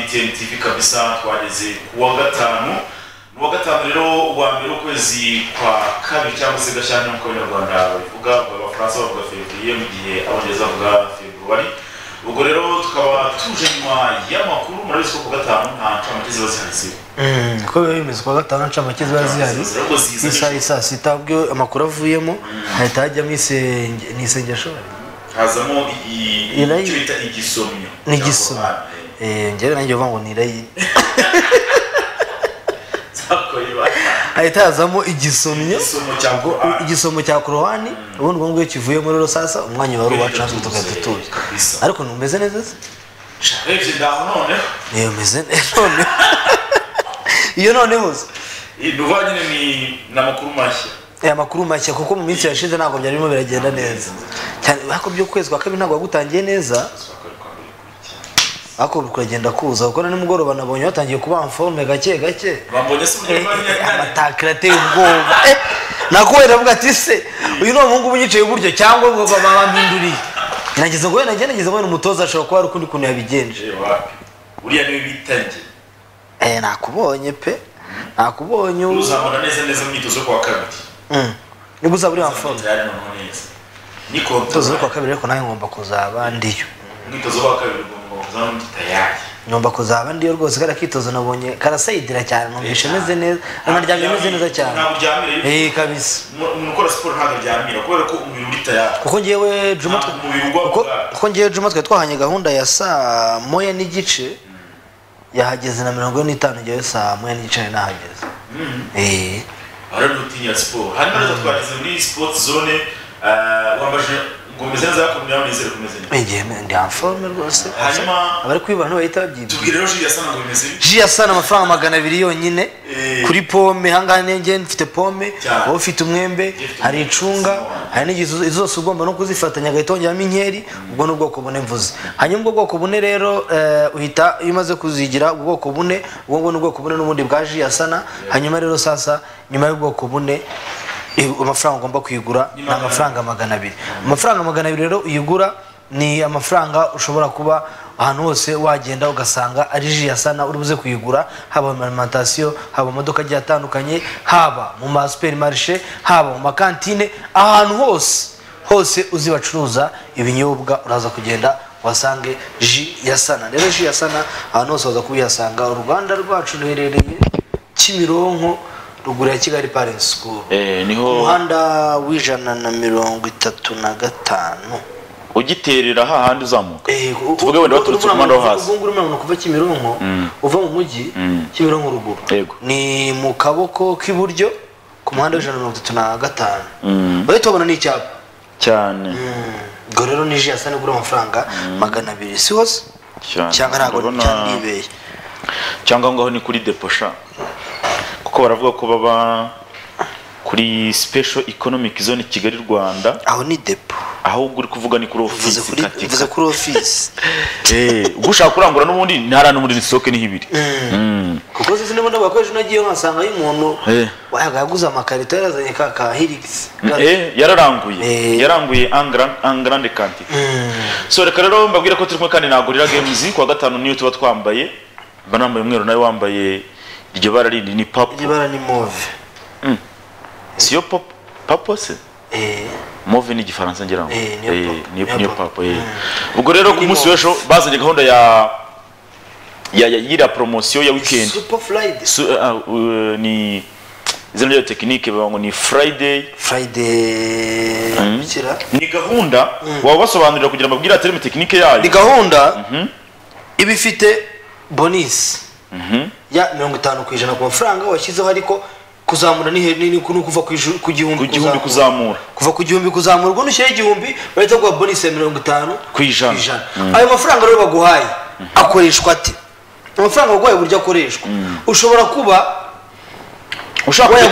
etn tv kabisa twageze ku wa gatanu ni uwa gatanu rero uwa mbere w'ukwezi kwa kabiri cyangwa se gashyantare nk'uko abanyarwanda babivuga abafaransa bavuga fevrier mu gihe abongereza bavuga februari ubwo rero tukaba tuje nyuma y'amakuru murabizi ko ku gatanu nta ncamake ziba zihari uko biba bimeze kuwa gatanu ncamake ziba zihari Ahubwo ziza n'isaha isaa sita ubwo amakuru avuyemo hahita hajyamo isenge ni isengeshori hazamo i- i- Irayi- icyo bita igisomyo n'igisoma Cyangwa, eh, ngewe nanjye uvuga ngo ni irayi zakoye ba- hahita hazamo igisomyo isomo cya Ubwo Qur'an. igisomo cya korowani ubundi ubwo ngubwo iyo kivuye muri rusasa umwanya wari uwacu natwe tugahita tuwuya Kabisa. ariko ntumeze neza se urebye ndaho noneho niyo meze neza noneho iyo noneho se nuva nyine ni ni amakuru mashya aya makuru mashya kuko mu minsi yashize ntabwo byari birimo biragenda neza cyane ariko by'ukwezi kwa kabiri ntabwo wagutangiye neza ariko kuragenda kuza kuko na nimugoroba nabonye batangiye kubaha forme gake gake bambonye se Eh, umunyarwanda eh, nyine amatakira ateye ubwoba Eh, nakubera avuga ati se uyu ni umuhungu unyicaye gutyo cyangwa ngo baba bampinduriye nageze ngo we nagiye nageze ngo we ni umutoza ashobora kuba hari ukundi kuntu yabigenje Je wapi buriya niwe bitangiye Eh, nakubonye pe nakubonye ubu uzabona neza neza mu myitozo yo kuwa kabiri Mm. nibwo uzaba uri Uzamenya wafomu tayari noneho neza ni kontoro umutoza wo kuwa kabiri ariko nawe ngomba kuzaba ndiyo umwitozo wa kabiri ugomba kuzana undi tayari ngomba kuzaba ndiyo rwose kariya kitozo nabonye karasayidira cyane numvise meze neza naryamye meze neza cyane ntabwo uryamire eh kabisa umuntu ukora siporo ntabwo aryamira kubera ko umubiri uri tayari kuko ngewe juma twe- Ntabwo umubiri ugwa kuko- bwaki. kuko ngewe juma twari twahanye gahunda ya saa moya n'igice yahageze na mirongo ine n'itanu ngewe saa moya n'igice nari nahageze Eh, hari n'utinya siporo hanyuma rero twageze muri sport zone eh, wambaje ngo umeze neza ariko nawe nizere kumeze neza ngewe ndi anforme rwose Hanyuma- abari kubibona ntibahita babyibwira tubwire rero jiri yasanga ngo bimeze bite ji yasana amafaranga magana abiri yonyine Eh. kuri pome ahangaha niyo ngewe mfite pome Cyane. wowe ufite umwembe Gifite hari umwembe, icunga zimwe. hari n'igihe izo- zose ugomba no kuzifatanya agahita wongeramo inkeri ubwo ni ubwoko bune mvuze hanyuma ubwo bwoko bune rero eh, uhita iyo umaze kuzigira ubwoko bune ubwo ngubwo ni ubwoko bune n'ubundi bwa ji yasana hanyuma rero sasa nyuma y'ubwoko bune eh, amafaranga ugomba kuyigura ni magana amafaranga magana abiri amafaranga magana abiri rero uyigura ni amafaranga ushobora kuba ahantu hose wagenda ugasanga ari ji yasana uri buze kuyigura haba mu alimentation haba mu maduka agiye atandukanye haba mu ma superimarishe haba mu makantine ahantu hose hose uzi bacuruza ibinyobwa uraza kugenda wasange ji yasana rero ji yasana ahantu hose waza kubihasanga uruganda rwacu ruherereye kimironko ruguru ya kigali parent school niho umuhanda w'ijana na mirongo itatu na gatanu ugiterera hahandi uzamuka Eh, u- Tuvuge u- wenda baturutse urabona umuhanda wo kuva- hasi. ubu ngubu urabona kuva kimironko uva mu mujyi kimironko ruguru Yego. ni mu kaboko k'iburyo ku muhanda w'ijana na mirongo itatu na gatanu bahita babona n'icyapa cyane ubwo rero ni ji yasa nigura amafaranga magana abiri si hose Cyane. cyangwa ntabwo Ndabona- cyangwa nibeye cyangwa aho ngaho ni kuri deposha kuko baravuga ko baba kuri special economic zone kigali rwanda aho ni depo ahubwo uri kuvuga ni kuri mvuze ofisi kuri mvuze kuri ofisi gushaka kurangura n'ubundi ntara n'ubundi ni soke ni ibiri Mm. kuko sisi niba ndavuga ko ejo nagiye nkasangayo umuntu Eh. wayaga yaguze amakarito yarazanye ka ka hirigisi Eh, yararanguye Eh. yararanguye angrande kanti so reka rero mbabwire ko turi kumwe kandi nagurira games kuwa gatanu niyo tuba twambaye mba nambaye umweru nawe wambaye iryo bara rindi ni papo ibara ni move siyo papo papo se Eh, move ni igifaransa ngira ngo Eh, niyo Eh, papo. niyo- Niyo niyo papo. papo eh. ubwo rero ku Ni munsi move. w'ejo bazanye gahunda ya ya ya- y'iriya poromosiyo ya weekend super friday Su- ah, uh, ni izina ryayo tekinike bavuga ngo ni friday friday bikira ni gahunda waba basobanurira kugira ngo babwire atereme tekinike yayo ni gahunda iba ifite bonisi ya mirongo itanu ku ijana ku mafaranga washyizeho ariko kuzamura ni he- ni ni- ni ukuva ku ijuru- ku gihumbi ku gihumbi kuzamura. kuzamura kuva ku gihumbi kuzamura ubwo nushyiraho igihumbi bahita baguha bonisi ya mirongo itanu Ku ijana. ayo mafaranga rero baguhaye akoreshwa ate amafaranga baguhaye uburyo akoreshwa ushobora kuba ushaka kujya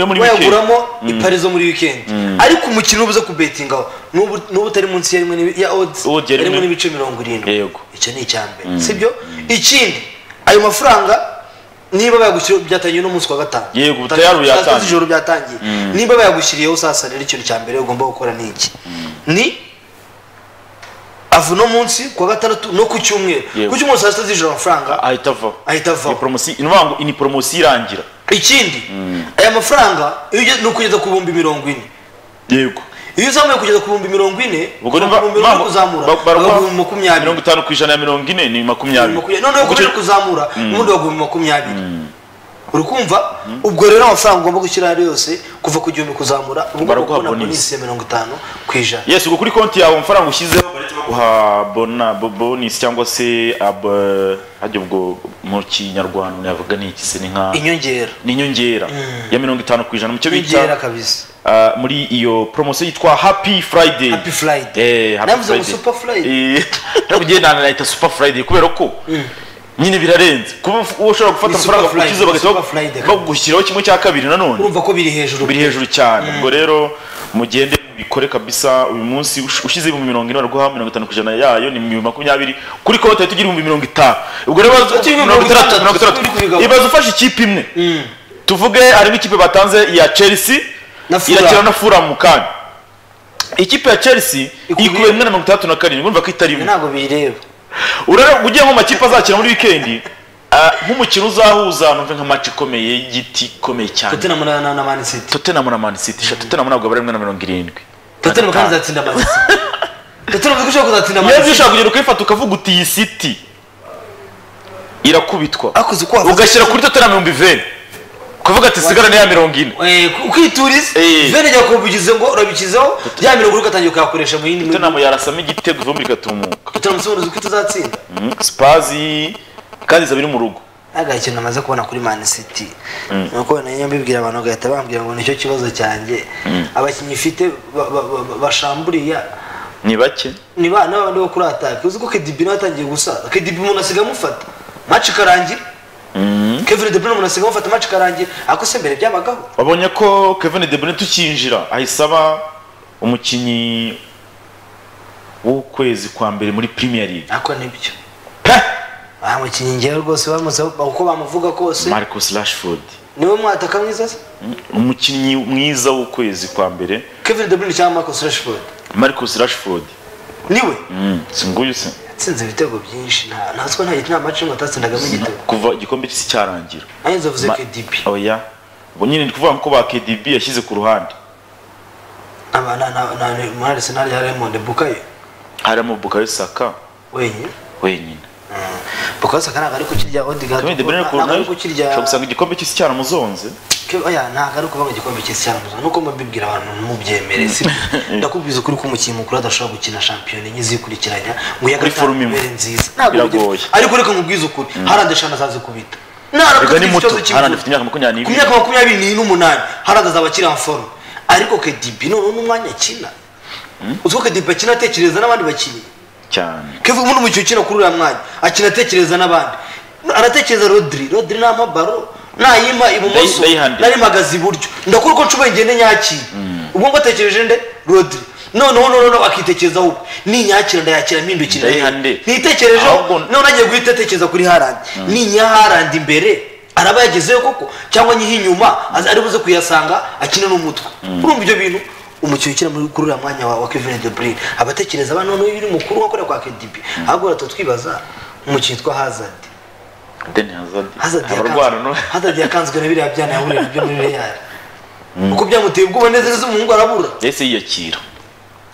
mu wayaguramo mikino yo muri wikendi wayaguramo iparizo muri weekend ariko umukino ubuze kubetingaho n'ubu n'ubu utari munsi ya rimwe n'ibi- ya odds Odds ya ya rimwe rimwe. n'ibice mirongo irindwi Yego. icyo ni icya mbere sibyo ikindi ayo mafaranga niba bayagushyiriye byatangiye n'umunsi wa gatanu Yego, Saa- tayari saa sita yatangiye. z'ijoro byatangiye niba bayagushyiriyeho sasa rero ikintu cya mbere ugomba gukora ni iki ni ava uno munsi ku wa gatandatu no ku cyumweru Yego. ku cyumweru saa sita z'ijoro amafaranga ahita avaho ahita Iyi avaho poromosiyo ni ukuvuga ngo iyi ni poromosiyo irangira ikindi aya mafaranga iyo ugeze- ni ukugeza ku bihumbi mirongo ine yego iyo uzamuye kugeza ku bihumbi mirongo ine ubwo ku niba bihumbi mirongo ine kuzamura bagaha ibihumbi mirongo makumyabiri itanu ku ijana ya mirongo ine ni makumyabiri Makumyabiri. noneho Ubwo kubera cyo- kuzamura ubundi bagumva makumyabiri uri kumva ubwo rero amafaranga ugomba gushyira ayo ari yose kuva ku gihumbi kuzamura uba ugomba Baraguha kubona bonus. bonisi ya mirongo itanu ku ijana yes ubwo kuri konti yawe amafaranga ushyizeho bahita baguha bona bo- bonus cyangwa se ab hajya ubwo mu kinyarwanda navuga ni iki se ni nka inyongera ni inyongera ya mirongo itanu ku ijana mu cyo inyongera bita kabisa ah, muri iyo poromosiyo yitwa happy friday happy friday Eh, Happy Navuze ngo Friday. Super Friday. Eh, ntabwo ugenda ahantu nahita super friday kubera ko nyine birarenze kuba uf- uba ushobora gufata Ni Super amafaranga Friday, ukize bagahita Super bag- Friday. bagushyiraho kimwe cya kabiri nanone urumva ko biri hejuru biri hejuru cyane ubwo rero mugende bikore kabisa uyu munsi ush- ushize ibihumbi mirongo ine baraguha mirongo itanu ku ijana yayo ni ibihumbi makumyabiri kuri konti tugira ibihumbi mirongo itanu ubwo rero baza- Ati, ibihumbi mirongo itandatu itandatu, mirongo itandatu uri kubigabanya. ibaze ufashe ikipe imwe tuvuge harimo ikipe batanze iya chelsea Na Fulham. irakina na furamu kandi ikipe ya chelsea Ikubiye- ikubiye rimwe na mirongo itandatu na karindwi urumva ko itari imwe ntabwo biyireba urare ugiye nko mu makipe azakina muri wikendi ah, nk'umukino uzahuza numve nka match ikomeye y'igiti ikomeye cyane tottenham na na- na man city tottenham na man city sha tottenham ntabwo bari rimwe na mirongo irindwi tottenham kandi izatsinda man city tottenham ziko ushobora kuzatsinda man yewe city ushaka kugenda ukayifata ukavuga uti iyi city irakubitwa akoze uko wavuze ugashyira kuri tottenham ibihumbi veni kuvuga ati sigara niya mirongo ine Eh, ku- ukituriza Eh. vene jya kubigize ngo urabikizeho ya mirongo uri ugatangira kuyakoresha mu yindi tottenham yarasamo igitego ivumbi rigatumuka tottenham se ubundi uzi ko itazatsinda Mm, spazi kandi zabiri mu rugo ntabwo ikintu namaze kubona kuri man city nuko nariyo mbibwira abantu bagahita bambwira ngo nicyo kibazo cyanjye abakinnyi ifite ba- ba- ba- bashamburiya ni bake ni ba n'abandi bo kuri atake uzi ko kedibi nawe atangiye gusaza kedibi umuntu asiga amufata maci ikarangira kevin de Bruyne umuntu asiga amufata maci ikarangira ariko se mbere byabagaho wabonye ko kevin de bruyne tukinjira ahise aba umukinnyi w'ukwezi kwa mbere muri premier league ariko nibyo Pe! bamukinnye ngewe rwose bamutse uko bamuvuga kose marcus rashford niwe mwataka mwiza se Mm, umukinnyi mwiza w'ukwezi kwa mbere kevin de Bruyne cyangwa marcus rashford marcus rashford niwe Mm, si nguyu se yatsinze ibitego byinshi nta ntatswa nta nta maci ngo atatsindagamo igitego kuva igikombe cy'isi cyarangira ayenze avuze Ma- kedibi oya ubwo nyine ni kuvuga ko ba kdb yashyize ku ruhande muri arisenali ya raymond bukayo harimo bukayo saka wenyine wenyine bukayo saka ntabwo ari kukirya odigard kevin de bruyne ku ntabwo ruhande ari kukirya ushobora gusanga igikombe cy'isi cyaramuzonze Ke- oya ntabwo ari ukuvuga igikombe cy'isi cyaramuza nuko mubibwira abantu mubyemere si ndakubwiza ukuri ko umukinnyi mukuru adashobora gukina shampiyona enye zikurikiranya ngo iya Kuri gatanu forume imwe. ibere nziza Ntabwo Biragoye. bigera- ariko reka mubwize ukuri harandi eshanu azazi kubita Narakuze Erega ni iki muto. kibazo cy'imvune. Haaland afite imyaka makumyabiri n'ibiri. ku myaka makumyabiri ni- n'umunani harandi azaba akiri en forme ariko kedibi noneho n'umwanya akina uzi ko kedibi akina atekereza n'abandi bakinnyi cyane kevin muri umukino ukina kuri uriya mwanya akina atekereza n'abandi aratekereza rodri rodri nta mabaro nayima ibumoso Ndayihandika. nari mpagaze iburyo ndakora uko nshoboye ngende nyakira ubwo ngo atekereje nde rodri noneho noneho akitekerezaho ubwo ninyakira ndayakira mpindukira Ndayihande. ntitekerejeho Ahubwo- none agiye guhita atekereza kuri harandi ninya harandi imbere araba yagezeyo koko cyangwa nyiha inyuma aza- ari buze kuyasanga akina n'umutwe urumva ibyo bintu umukino ukina muri kuri uriya mwanya wa wa kevin de bruyne abatekereza abana noneho iyo uri mukuru nka kuriya kwa kdb ahubwo rero twibaza umukino witwa hazard deni hazard hazard abarwana no yakanzwe hazard yakanzwe na biriya byana yahurira byo muri real uko byamuteye ubwoba nezereza umuhungu arabura yahise yiyakira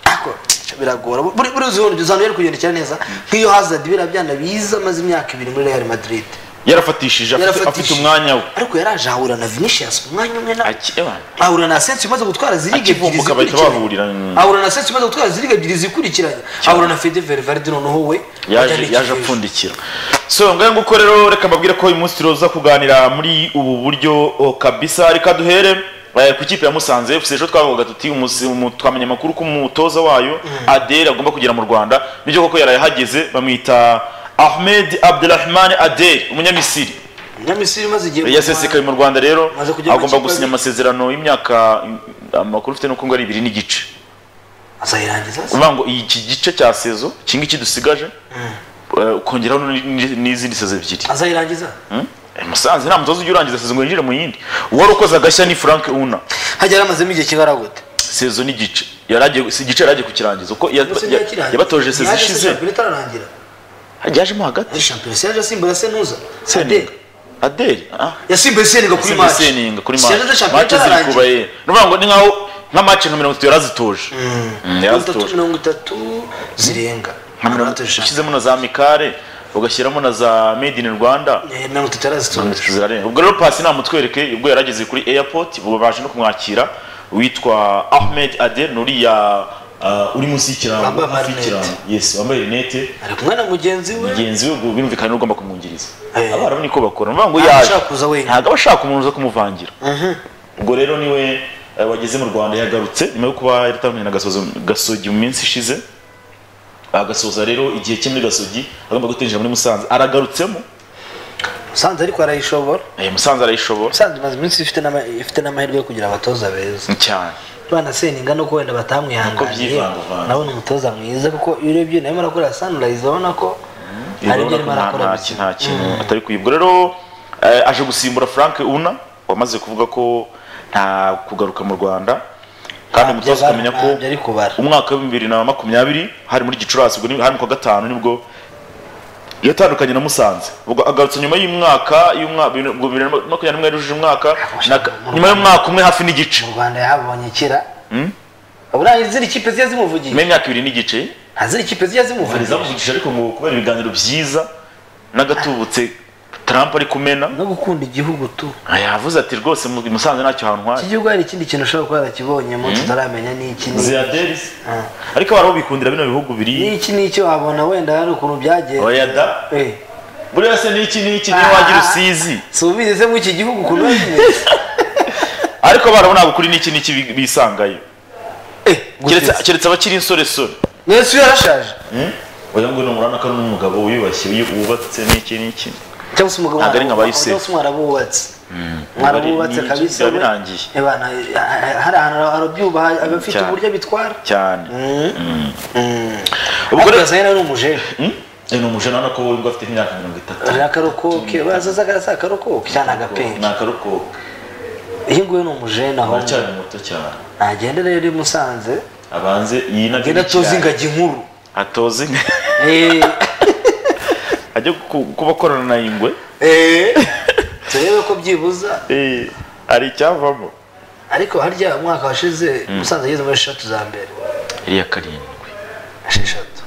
ariko biragora buri buri uzibona uzana yari kugendekera neza nk'iyo hazard biriya byana biza amaze imyaka ibiri muri real madrid yarafatishije afite- afite Yarafatishije. umwanya we ariko yaraje ahura na vinicius umwanya umwe na Aki- ewa, ahura na sensi umaze gutwara ziriga ebyiri akivumbuka bahita zikurikiranye bahurira mm. ahura na sensi umaze gutwara ziriga ebyiri zikurikiranye ahura na fede verivaride noneho we yaje wajyana yaje ikipe. apfundikira so ngayo nguko rero reka mbabwire ko uyu munsi turoza kuganira muri ubu buryo oh, kabisa reka duhere eh, ku kipe ya Musanze FC ejo twavugaga tuti umusi- umu- twamenye amakuru ko umutoza wayo Adel agomba kugera mu Rwanda nibyo koko yarayahageze bamwita Ahmed Abdelrahman Adel umunyamisiri nyamisiri imaze igihe yasesekaye mu Rwanda rero Maze kujya mu agomba ikipe gusinya abiri. amasezerano y'imyaka amakuru ufite nuko ngo ari ibiri n'igice azayirangiza se uvuga ngo iki gice cya sezo iki ngiki dusigaje eh, ukongeraho n- n- n'izindi sezo ebyiri azayirangiza Hmm? Eh, Musanze nta mutoza ujya urangiza sezo ngo yinjire mu yindi uwari ukoze agashya ni Frank Una hajya yaramazemo igihe kingana gute sezo n'igice yaragiye si igice yaragiye kukirangiza uko ya- Munsi ya- yakirangiye. yabatoje sezi Yaje se ishize shampiyona itararangira yajemo hagati Eh, shampiyona se yaje asimbura senuza seninga adeli ah yasimbuye seninga kuri Yasimbuye match seninga kuri Seninga match shampiyona match ziri itararangira. kuba ye ni ukuvuga ngo ni nkaho nka match nka mirongo itatu yarazitoje Mm, mirongo itatu yarazitoje mirongo itatu zirenga nka mirongo Yaratoje shampiyona. ushyizemo na za mikare ugashyiramo na za made in rwanda Eh, mirongo itatu yarazitoje zirarenga ubwo rero pasi namutwereke ubwo yarageze kuri airport ubu baje no kumwakira witwa ahmed adel nuriya uri munsi y'ikirango Wambaye hafi amarinete. y'ikirango yes wambaye rinete ari kumwe na mugenzi we mugenzi we ubwo birumvikana niwe ugomba kumwungiriza Eh. abarabu niko bakora ni ngo Ntabwo yaje ashaka kuza wenyine. ntabwo aba ashaka umuntu uza kumuvangira ubwo rero niwe eh, wageze mu rwanda yagarutse nyuma yo kuba yaratandukanye na gasozi gasogi mu minsi ishize agasoza rero igihe cye muri gasogi agomba gutinjira muri musanze aragarutsemo musanze ariko arayishobora Eh, musanze arayishobora musanze imaze iminsi ifite n'ama- ifite n'amahirwe yo kugira abatoza beza cyane bana seninga nuko wenda batamwihanganiye byivangavanga. nabona umutoza mwiza kuko iyo urebye nawe murakorera sunrise urabona ko hari ibyo arimo nta arakora nta ki- nta kintu atari kuyibwa rero eh, aje gusimbura frank una wamaze kuvuga ko nta kugaruka mu rwanda kandi Ntabyo umutoza ukamenya ko ntabyo ari kubara. umwaka wa bibiri na makumyabiri hari muri gicurasi ubwo ni- hari mu kwa gatanu nibwo yatandukanye na musanze ubwo agarutse nyuma y'umwaka y'umwaka bibiri na makumyabiri n'umwe yarujije umwaka na- nyuma y'umwaka umwe hafi n'igice mu rwanda yahabonye kera Mm. uburangiye ziri kipe ziba zimuvugiye nyuma y'imyaka ibiri n'igice nta ziri kipe ziba hari zimuvugiye izamuvugisha ariko ngo kubera ibiganiro byiza n'agatubutse Trump ari kumena no gukunda igihugu tu Ah, yavuze ati rwose mu- musanze ntacyo iki hantwaye gihugu hari ikindi kintu ushobora kuba yarakibonye munsi utaramenya n'iki n'iki. ziyaderis Ah. ariko abantu bikundira bino bihugu biri n'iki n'iki wabona wenda hari ukuntu byagenze oya da Eh, buriya se n'iki n'iki niyo wagira usizi si ubizi mu iki gihugu ukuntu biba bimeze ariko barabona ngo kuri n'iki n'iki bi- bisangayo Eh, Keretse- guteza. keretse abakiri insoresore nese yarashaje oya ngo ni umurana ko ari n'umugabo wiyubashye wiyu- wubatse n'iki n'iki cyangwa se umugabo Ntabwo ari nka ba Yusufu. cyangwa se mwarabubatse Ni- mwarabubatse ni- kabisa byaba birangiye. we. Eh, bana, eh, hari ahantu arabyubaha abafite Cyane. uburyo abitwara cyane ubwo ubwo rero rero ni umujene Hmm? Eh, ni umujene urabona ko we ngo afite nk'imyaka mirongo itatu ni akarokoke bazaza akarasa akarokoke cyane ni agapenga akarokoka iyi ngiyi ni umujene aho aracyari muto cyane nagende rero i musanze abanze iyi nabyo genda ni atoze cyane. ingagi nkuru atoze inga- Eh, ajya ku- kuba akorana na ingwe eh, turebe ko byibuza Eh, hari icyavamo ariko harya umwaka washize musanze ageze muri eshatu za mbere iriya karindwi esheshatu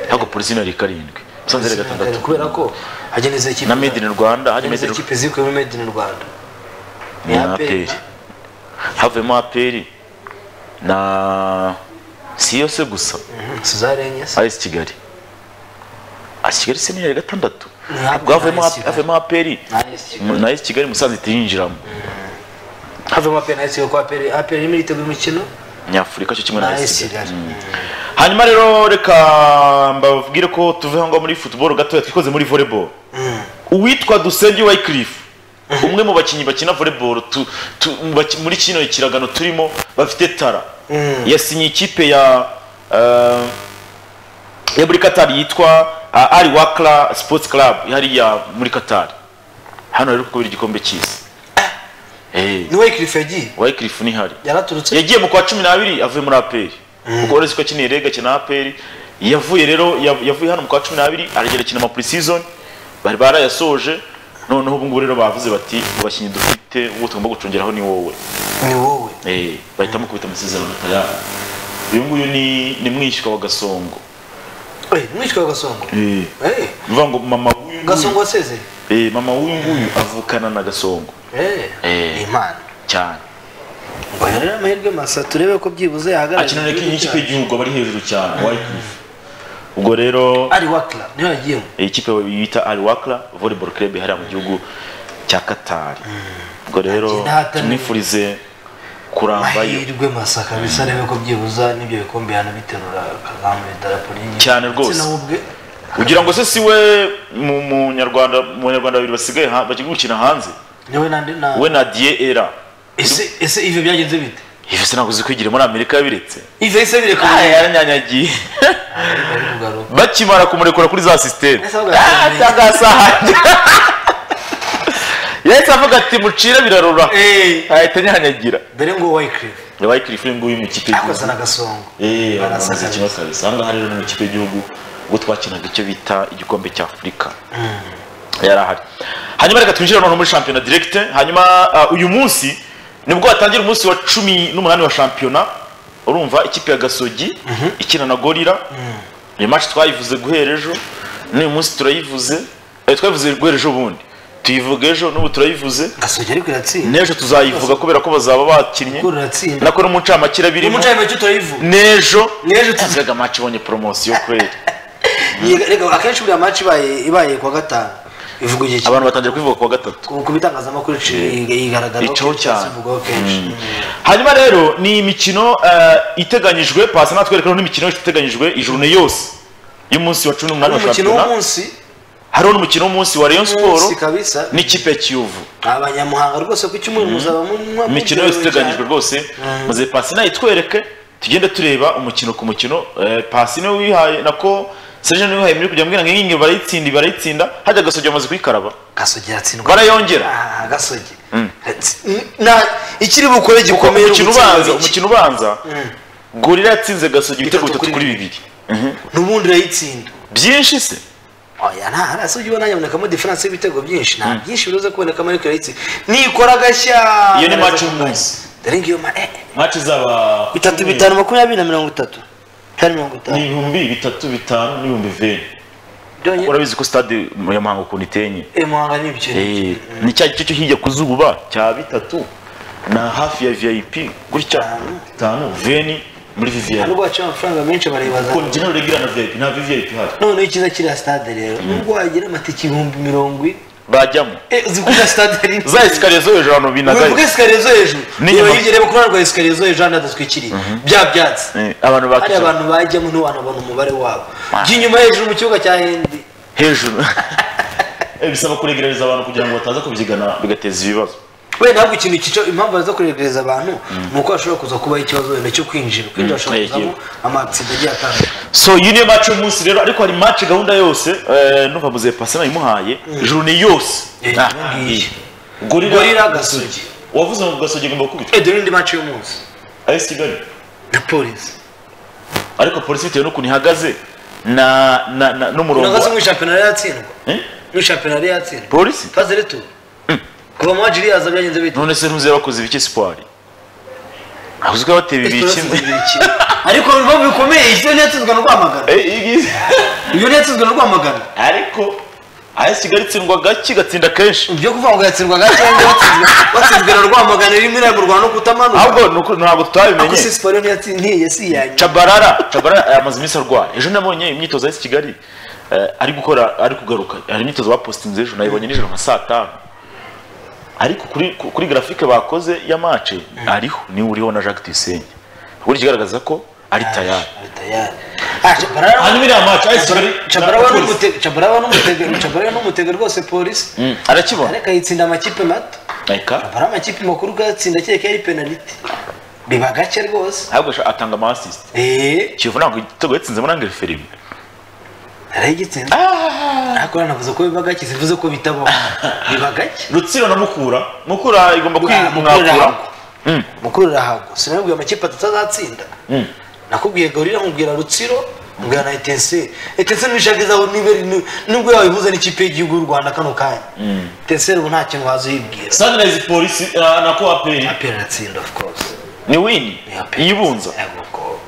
ntabwo polisi yari karindwi musanze yari gatandatu kubera ko hageneze ikipe na made in rwanda hajya made Izo in kipe ziri kuri Made in Rwanda ni na APR. aperi havuyemo aperi na si yose gusa Mhm, Suzarenge se. ayesi kigali ayesi kigali se niyo yari gatandatu Ni hafi ubwo havuyemo na AS Kigali. havuyemo aperi na ayesi kigali musanze itiyinjiramo havemo APR na AS Kigali, kuko APR APR irimo iriteguye imikino nyafurika cyo kimwe na na AS ayesi Kigali. kigali hanyuma rero reka mbabwire ko tuve aho ngaho muri football gatoya twikoze muri volleyball uwitwa dusenge wycliffe umwe mu bakinnyi bakina volleyball tu, tu, mu baki- muri kino ikiragano turimo bafite tara yasinye ikipe ya eh, ya muri katari yitwa ah, ari wakra sports club hariya muri katari hano rero kubera igikombe cy'isi Eh, ni Wycliffe yagiye wycliffe ni hari yaraturutse yagiye mu kwa cumi n'abiri avuye muri aperi kuko uretse ko akiniye rega akina aperi yavuye rero yav- yavuye hano mu kwa cumi n'abiri aragera akina ama pre-season bari barayasoje noneho ubu ngubu rero bavuze bati "Mu bakinnyi dufite uwo tugomba gucungeraho ni wowe ni wowe Eh, bahitamo kubita amasezerano atayari uyu nguyu ni ni mwishywa wa gasongo Eh, mwishywa wa gasongo Eh, bivuga ngo mama w'uyu gasongo nguyu wasezeye Eh, mama w'uyu nguyu avukana na gasongo Eh, Eh. ni impano cyane ngo rero amahirwe masa turebe ko byibuze yahagarara akinana n'ikipe y'igihugu aba ari hejuru cyane wycliffe ubwo rero ari wakla niyo yagiyemo Iyi kipe bita Al Wakra Volleyball Club hariya mu gihugu cya Qatar. Ubwo rero Ati, "Ndahata ni-" tunifurize kurambayo amahirwe masa kabisa arebe ko byibuza nibyo bikombe yanabiterura akazamura idarapo ry'igihugu Cyane rwose. Ndetse na we ubwe kugira ngo se si we mu mu Nyarwanda mu Nyarwanda babiri basigaye ha- bagiye gukina hanze ni we nandi na we na Die Era ese ese ivyo byagenze bite Ivese ntabwo uzi kwigira muri Amerika yabiretse ivyo ese bireka Aya yaranyanyagiye kugaruka bakimara kumurekura kuri za system Ese avuga ati, "Menya." cyangwa yahise avuga ati mucire birarura Eh. ahita anyanyagira dore ngo Wycliffe yabaye kirifu nguyu mu ikipe y'igihugu akozana agasongo eee Arasa bamaze kabisa. kimwe kabisa ahangaha rero ni mu ikipe y'igihugu ubwo twakinaga icyo bita igikombe cya afurika yari ahari hanyuma reka twinjire noneho muri shampiyona diregite hanyuma ah, uyu munsi nibwo hatangira umunsi wa cumi n'umunani wa shampiyona urumva ikipe ya gasogi ikina na gorira iyi match twayivuze guhera ejo n'uyu munsi turayivuze eh, twayivuze guhera ejo bundi tuyivuga ejo n'ubu turayivuze gasogi ariko iratsinda n'ejo tuzayivuga kubera ko bazaba bakinnye gura iratsinda nako no mu ncamake birimo umucayi make utayivuga n'ejo N'ejo tuzi- tuzaga match ibonye poromosiyo kweli Yega, reka akenshi buriya maci ibaye ibaye kuwa gatanu ivuga igihe ki- abantu batangiye kubivuga ku wa gatatu ku ku bitangazamakuru ici- igaragaraho Icaho kenshi, cyane. ivugwaho kenshi hanyuma rero ni imikino eh, iteganyijwe pasi natwereka n'imikino iteganyijwe ijurune yose y'umunsi wa cumi n'umunani Hari wa umukino shampiyona w'umunsi hariho n'umukino w'umunsi wa rayon umunsi siporo kabisa n'ikipe ya kiyovu abanyamuhanga rwose ku cyumweru muzaba munywa imikino yose iteganyijwe rwose muze pasi nayo itwereke tugende tureba umukino ku mukino Eh, pasi niwe wihaye nako serge niwe wihaye muri kugira ngo mbwira ngo iyi ngiyi barayitsinda barayitsinda hajya agasogi bamaze kuyikaraba gasogi aratsindwa barayongera Ah, gasogi Na- ikiri bukore gikomeye umukino ugutsinda ubanza iki? umukino ubanza gorira yatsinze gasogi ibitego Bitatu bitatu kuri kuri bibiri n'ubundi urayitsinda byinshi se oya nta hariya se ubona yabonekamo diferanse y'ibitego byinshi nta byinshi biroza kubonekamo ariko urayitsinda nikora agashya Iyo ni araza match kuguha. umunsi. dore ngiyo ma eh, eh, maci zaba bitatu bitanu makumyabiri na mirongo itatu cyari mirongo itanu ni ibihumbi bitatu bitanu n'ibihumbi veni byonyine urabizi ko stade ya muhanga ukuntu itenye Eh, muhanga ni ibyo Eh, ni cya gice cyo hirya ku zuba cya bitatu na hafi ya vip gutya Bitanu. bitanu veni muri vvip nubwo baciye amafaranga menshi baribaza kuko njye naregira na vip nta vvip hari noneho icyiza kiriya stade rero nubwo wagira amatike ibihumbi mirongo ine bajyamo Eh, uzi ko na stade ari za esikariye zo hejuru abantu binagaye uvuga esikariye zo hejuru N'inyuma. niba hirya reba kurarwa esikariye zo hejuru hano hadatwikiriye bya byatsi Eh, abantu hari bakicara abantu bajyamo ntiwanabona umubare wabo by'inyuma hejuru mu kibuga cya hendi hejuru Eh, bisaba kuregereza abantu kugira ngo bataza kubyigana bigateza ibibazo we ntabwo ikintu cyica impamvu baza kuregereza abantu ni uko hashobora kuza kubaho ikibazo wenda cyo kwinjira kwinjira hashobora Mm, kuzamo amatsinda agiye atandukanye so iyi niyo match y'umunsi rero ariko hari match gahunda yose eh, numva muze pasi nayimuhaye journée yose Eh, Ah, iyo ngiyo. gorira Gorira Gasogi. wavuze ngo gasogi agomba gukubita Eh, dore indi maci y'umunsi AS Kigali na polisi ariko polisi bitewe n'ukuntu ihagaze na na, na n'umurongo unagaze wa- mu shampiyona yari yatsindwa eh? mu shampiyona yari yatsindwa polisi faze retu kuva mu wajiri yaza byagenze bite none se ntuze bakoze ibiki siporo ahuzwe ko bateba ibikimwe ariko ibibazo bikomeye iyo ntiyatsinzwe na rwamagana iyo ntiyatsinzwe na rwamagana ariko AS Kigali itsindwa gake igatsinda kenshi ibyo kuvuga ngo yatsindwa gake cyangwa watsinzwe watsinzwe na rwamagana rimwe iragurwa no kutamanuka ahubwo ni uku- ntabwo tutabimenye gusa siporo ntiyatsindiye si iyanjye Chabarara, Chabarara eh, amaze iminsi arwaye. Ejo nabonye imyitozo y'isi Kigali eh, ari gukora ari kugaruka. Hari imyitozo bapostinze ejo nayibonye nijoro nka saa tanu. Ariko kuri ku- kuri graphique bakoze ya match ariho ni uriho na Jacques Tuyisenge. Buri kigaragaza ko ari tayari. Hanyuma iriya match AS Kigali cabarawa n'umutega rwose polisi Mm, arakibona. ariko ayitsinda amakipe mato Eka. abari amakipe makuru gatsinda kereka yari penaliti biba gake rwose Ahubwo asha- atanga ama assist. eee Kiyovu ntabwo igitego yatsinze muri angere filime. arayigitsinda ariko nanavuze ko biba gake zivuze ko bitabaho biba gake Rutsiro na Mukura. Mukura igomba Mukura- kwimwakura. Mukura. mukuru urahago sinabibwiye amakipe atatu azatsinda nakubwiye gorira nkubwira rutsiro nkubwira na etenseri etenseri nishagazaho niba ari- nubwo yabihuza n'ikipe y'igihugu y'u rwanda kano kanya etenseri ubu nta kintu waza uyibwira Sunrise Police eh, na Coaperi. apera aratsinda of course Ni win. Ni APR. Iyibunza. Yego, ko-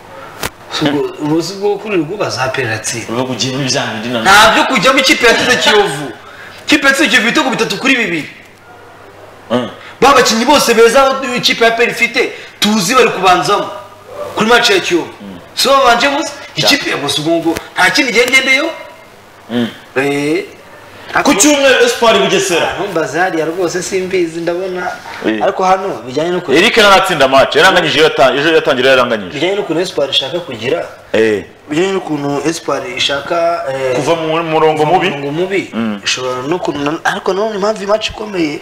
Si ubwo- ubuzi bwo kurira ubwobaza apera aratsinda Uvuga ugiye muri bya bindi na nta byo kujyamo ikipe yatsinze kiyovu ikipe yatsinze kiyovu ibitego bitatu kuri bibiri ba bakinnyi bose beza aho ikipe ya peri ifite tuzi bari kubanzamo kuri match ya kiyovu si bo babanje gusa ikipe ya gusa ubwo ngo nta kindi gengendeyo ku cyumweru espoir bugesera ntumbaze hariya rwose simbizi ndabona Eh. ariko hano bijyanye no eric nawe atsinda match yaranganyije iyo yata- ejo yatangira yaranganyije bijyanye n'ukuntu espoir ishaka kugira Eh, bijyanye n'ukuntu espoir ishaka eh, kuva mu murongo mubi murongo mubi ishobora no kunana ariko nanone impamvu imaci ikomeye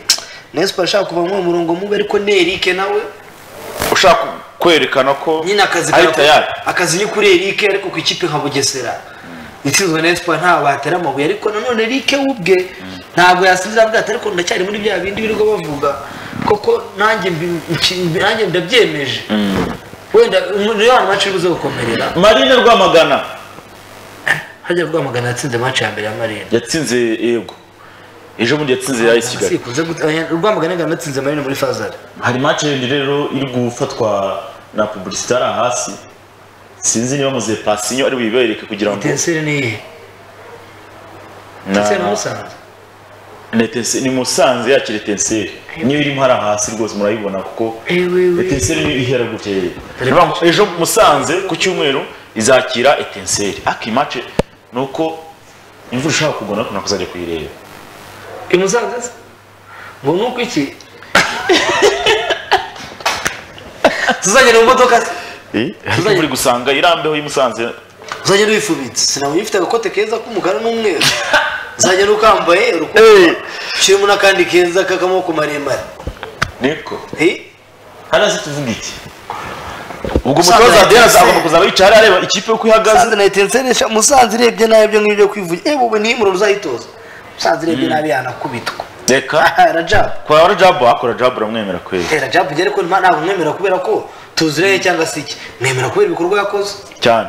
na espoir ishaka kuva muri uwo murongo mubi ariko ni erike nawe ushaka kwerekana ko nyine akazi ari kara- tayari akazi ni kuri erike ariko ku ikipe nka bugesera itsinzwe na espoir ntawe batera amabuye ariko nanone erike we ubwe ntabwo yasinzira avuga ati ariko ndacyari muri bya bindi birirwa bavuga koko nanjye mbi- mbi- mbi- nanjye ndabyemeje wenda umuriro wa mace uze gukomerera marine rwamagana hajya rwamagana yatsinze mace ya mbere ya marine yatsinze yego ejo bundi yatsinze ya kigali sikunze guta- rwamagana yangana natsinze marine muri fazari hari match yindi rero iri gufatwa na publicitari hasi sinzi niba muze pasinyo ari buyibereke kugira ngo tenseri ni iyihe Na- tenseri na musanze Na Etincelle- ni musanze yakira etenseri niyo irimo hari hasi rwose murayibona kuko Ewewe. etenseri niyo ihera gutya rero Urumva, ejo musanze ku cyumweru izakira etenseri aki match ni uko imvura ishaka kugwa ariko nakuzajya kuyireba i musanze se ngo ni uko iki tuzagenda mu modoka se ariko imvura gusanga irambeho y'i musanze uzagenda wifubitse sinawe ifite agakote keza k'umukara n'umweru uzagenda ukambaye urukundo kirimo n'akandi keza k'akamaboko maremare niko Eh? hariya se tuvuga iki ubwo Musanze umutoza na adiyaz Etincelle. agomba kuzaba yicaye hariya areba ikipe uko ihagaze musanze na etenseri musanze irebye nabi ibyo ngibyo kwivugira eh wowe ntihimure uzayitoza musanze irebye nabi yanakubitwa reka aha rajabu kwa rajabu akora rajabu uramwemera kweri eh rajabu njye ariko nta ntabwo mwemera kubera ko tuzireye cyangwa se iki mwemera kubera ibikorwa yakoze cyane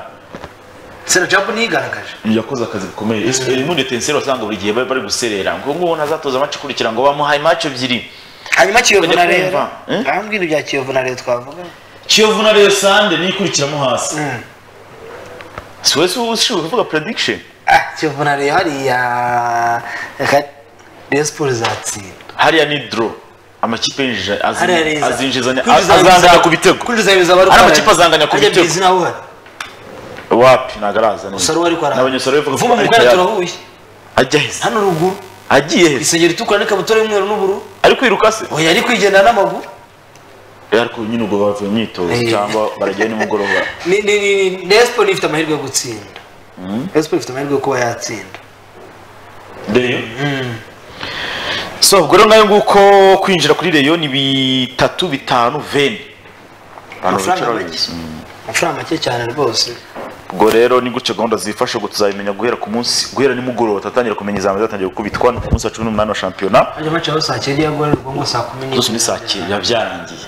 se rajabu niyigaragaje yakoze akazi gakomeye Ese- Eh, muri etenseri wasanga buri gihe bari bari guserera ngo ngubu ntazatoza match ikurikira ngo bamuhaye match ebyiri hanyuma kiyovu Bajya na kumva, rero eh? nta mbwira ibya kiyovu na rero twavuga kiyovu na reyo sande niyo ikurikiramo hasi Mm. si wese ushinzwe kuvuga prediction ah kiyovu na rero hariya reka rero siporo izatsinda hariya ni draw amakipe yinjije azi- hariya rero iza- azinjizanya kwinjiza azanganya ibiza- ku bitego kwinjiza ibiza bari Ari kwa- amakipe azanganya ku ajya bitego. bizi nawe uhari wapi ntabwo araza neza usaro ariko arahari n'abanyasaro bivuga vuba mu ariko bwana yaje. turahuye ajya heza hano ruguru agiye heza isengeri itukura n'ikabutura y'umweru n'ubururu ari kwiruka se oya ari kwigendera n'amaguru ariko nyine ubwo bavuye imyitozo Eh. cyangwa baragiye nimugoroba ni ni ni ni Expo ifite amahirwe yo gutsinda Expo ifite amahirwe yo kuba yatsinda dore yo so ubwo rero nayo nguko kwinjira kuri reyo ni bitatu bitanu veni Abantu Amafaranga bicara make. babizi. Mm. amafaranga make cyane rwose ubwo rero ni gutyo gahunda zifasha ubwo tuzabimenya guhera ku munsi guhera nimugoroba tutatangira kumenya izamu zatangiye gukubitwa ni ku munsi wa cumi n'umunani wa shampiyona ajya amace aho saa cyenda yagora rwongo saa kumi n'imwe zose ni saa cyenda byarangiye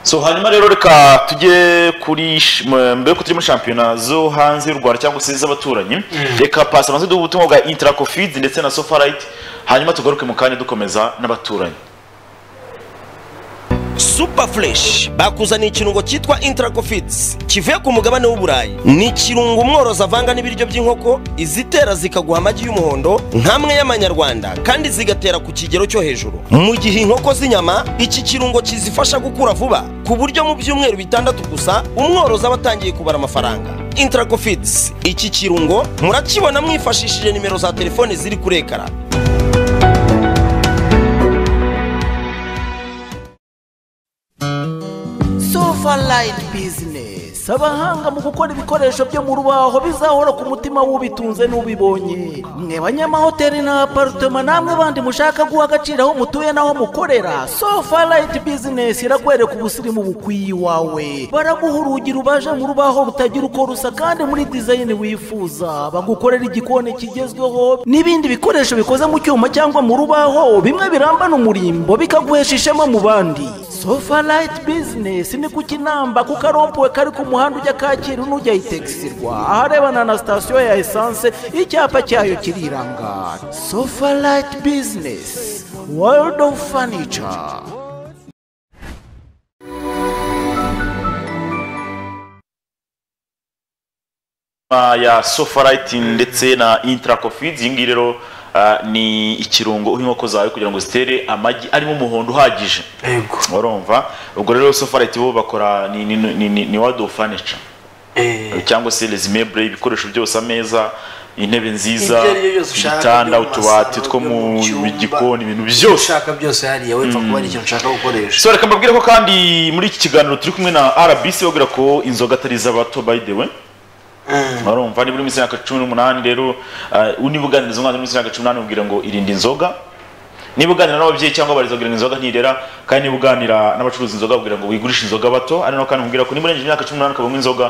so hanyuma rero reka tujye kuri sh- m- mbere ko turi muri shampiyona zo hanze y'u rwanda cyangwa se z'abaturanyi reka pasi amaze duha ubutumwa bwa interacofizi ndetse na sofarayiti hanyuma tugaruke mu kanya dukomeza n'abaturanyi super fresh bakuzaniye ikirungo cyitwa intracofits kivuye ku mugabane w'uburayi ni ikirungo umworozi avanga n'ibiryo by'inkoko izitera zikaguha amagi y'umuhondo nk'amwe y'amanyarwanda kandi zigatera ku kigero cyo hejuru mu gihe inkoko z'inyama iki kirungo kizifasha gukura vuba ku buryo mu byumweru bitandatu gusa umworozi aba atangiye kubara amafaranga intracofits iki kirungo murakibona mwifashishije nimero za telefoni ziri kuri ekara sofa line business abahanga mu gukora ibikoresho byo mu rubaho bizahora ku mutima w'ubitunze n'ubibonye mwe banyamahoteli na aparitoma namwe bandi mushaka guha agaciro aho mutuye n'aho mukorera sofa line business irakwereka ubusirimu bukwiye iwawe baraguha urugi rubaje mu rubaho rutagira uko rusa kandi muri design wifuza bagukorera igikoni kigezweho n'ibindi bikoresho bikoze mu cyuma cyangwa mu rubaho bimwe birambana umurimbo bikaguhesha ishema mu bandi sofa layiti bizinesi ni ku kinamba ku karompuwe kari ku muhanda ujya kacyiru n'ujya itegisirwa aharebana na sitasiyo ya esanse icyapa cyayo kiriranga sofa layiti bizinesi world of furniture Ah, ya sofarayiti ndetse na interacofizi iyi ngiyi rero ah, ni ikirungo uha inkoko zawe kugira ngo zitere amagi arimo umuhondo uhagije yego urumva ubwo rero sofarayiti bo bakora ni, ni, ni, ni, ni wado furniture eh cyangwa se resimebure ibikoresho byose ameza intebe nziza Ibyo ari byo byose ushaka, ibitanda byo mu utubati masaro, two byo mu mu cyumba. gikoni ibintu byose ushaka byose hariya wepfa kuba ari ikintu ushaka gukoresha so reka mbabwire ko kandi muri iki kiganiro turi kumwe na rbc babwira ko inzoga atari iz'abato by the way barumva niba uri munsi y'imyaka cumi n'umunani rero uh, niba uganiriza umwana uri munsi y'imyaka cumi n'umunani ubwira ngo irinde inzoga niba uganira n'ababyeyi cyangwa abarezi kugira ngo inzoga ntirera kandi niba uganira n'abacuruza inzoga kugira ngo wigurishe inzoga bato ari naho kandi nkubwira ko niba urengeje imyaka cumi n'umunani ukaba unywa inzoga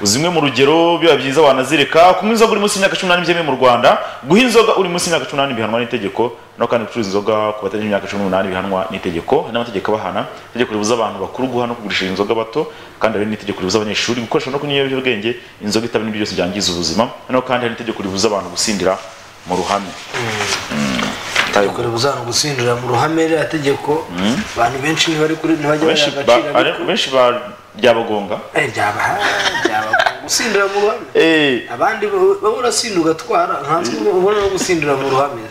zimwe mu rugero biba byiza wanazireka kunywa inzoga uri munsi y'imyaka cumi n'umunani byemewe mu rwanda guha inzoga uri munsi y'imyaka cumi n'umunani bihanwa n'itegeko naho kandi gucuruza inzoga ku batarengeje imyaka cumi n'umunani bihanwa n'itegeko hari n'amategeko abahana itegeko ribuza abantu bakuru guha no kugurisha inzoga bato kandi hari n'itegeko ribuza abanyeshuri gukoresha no kunywa ibiyobyabwenge inzoga itabi n'ibyo byose byangiza ubuzima naho kandi hari n'itegeko ribuza abantu gusindira mu ruhame itegeko ribuzana gusindira mu ruhame ririya tegeko abantu benshi ntibari kuri ntibajya baha benshi ba- agaciro ari- benshi ba- byabagonga Eh, byabaha byaba gusindira mu ruhame Eh, abandi wowe urasinda ugatwara nkanswe ubona no gusindira mu ruhame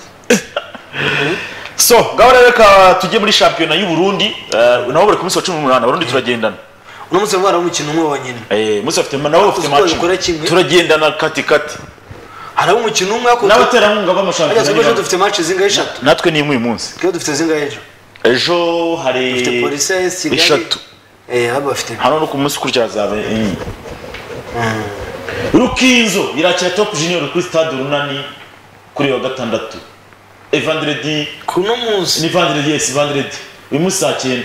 so ngaho rero reka tujye muri shampiyona y'u Burundi eh, nabo bari ku munsi wa cumi n'umunani abarundi turagendana uno munsi bavugana umukino umwe wonyine Eh, munsi bafite nabo bafite Uko match bikora kimwe. turagendana kati kati hari umukino umwe ariko n'abaterankunga ariko twebwe ejo b'amashampiyona dufite match zingahe eshatu natwe ni imwe uyu munsi twebwe dufite zingahe ejo ejo hari dufite polisi ya esi kigali eshatu eh haba bafite hano no ku munsi ukurikira hazabe enye rukinzo irakira top junior kuri stade runani kuri wa gatandatu evandredi kuno munsi ni vandredi yes vandredi uyu munsi saa cyenda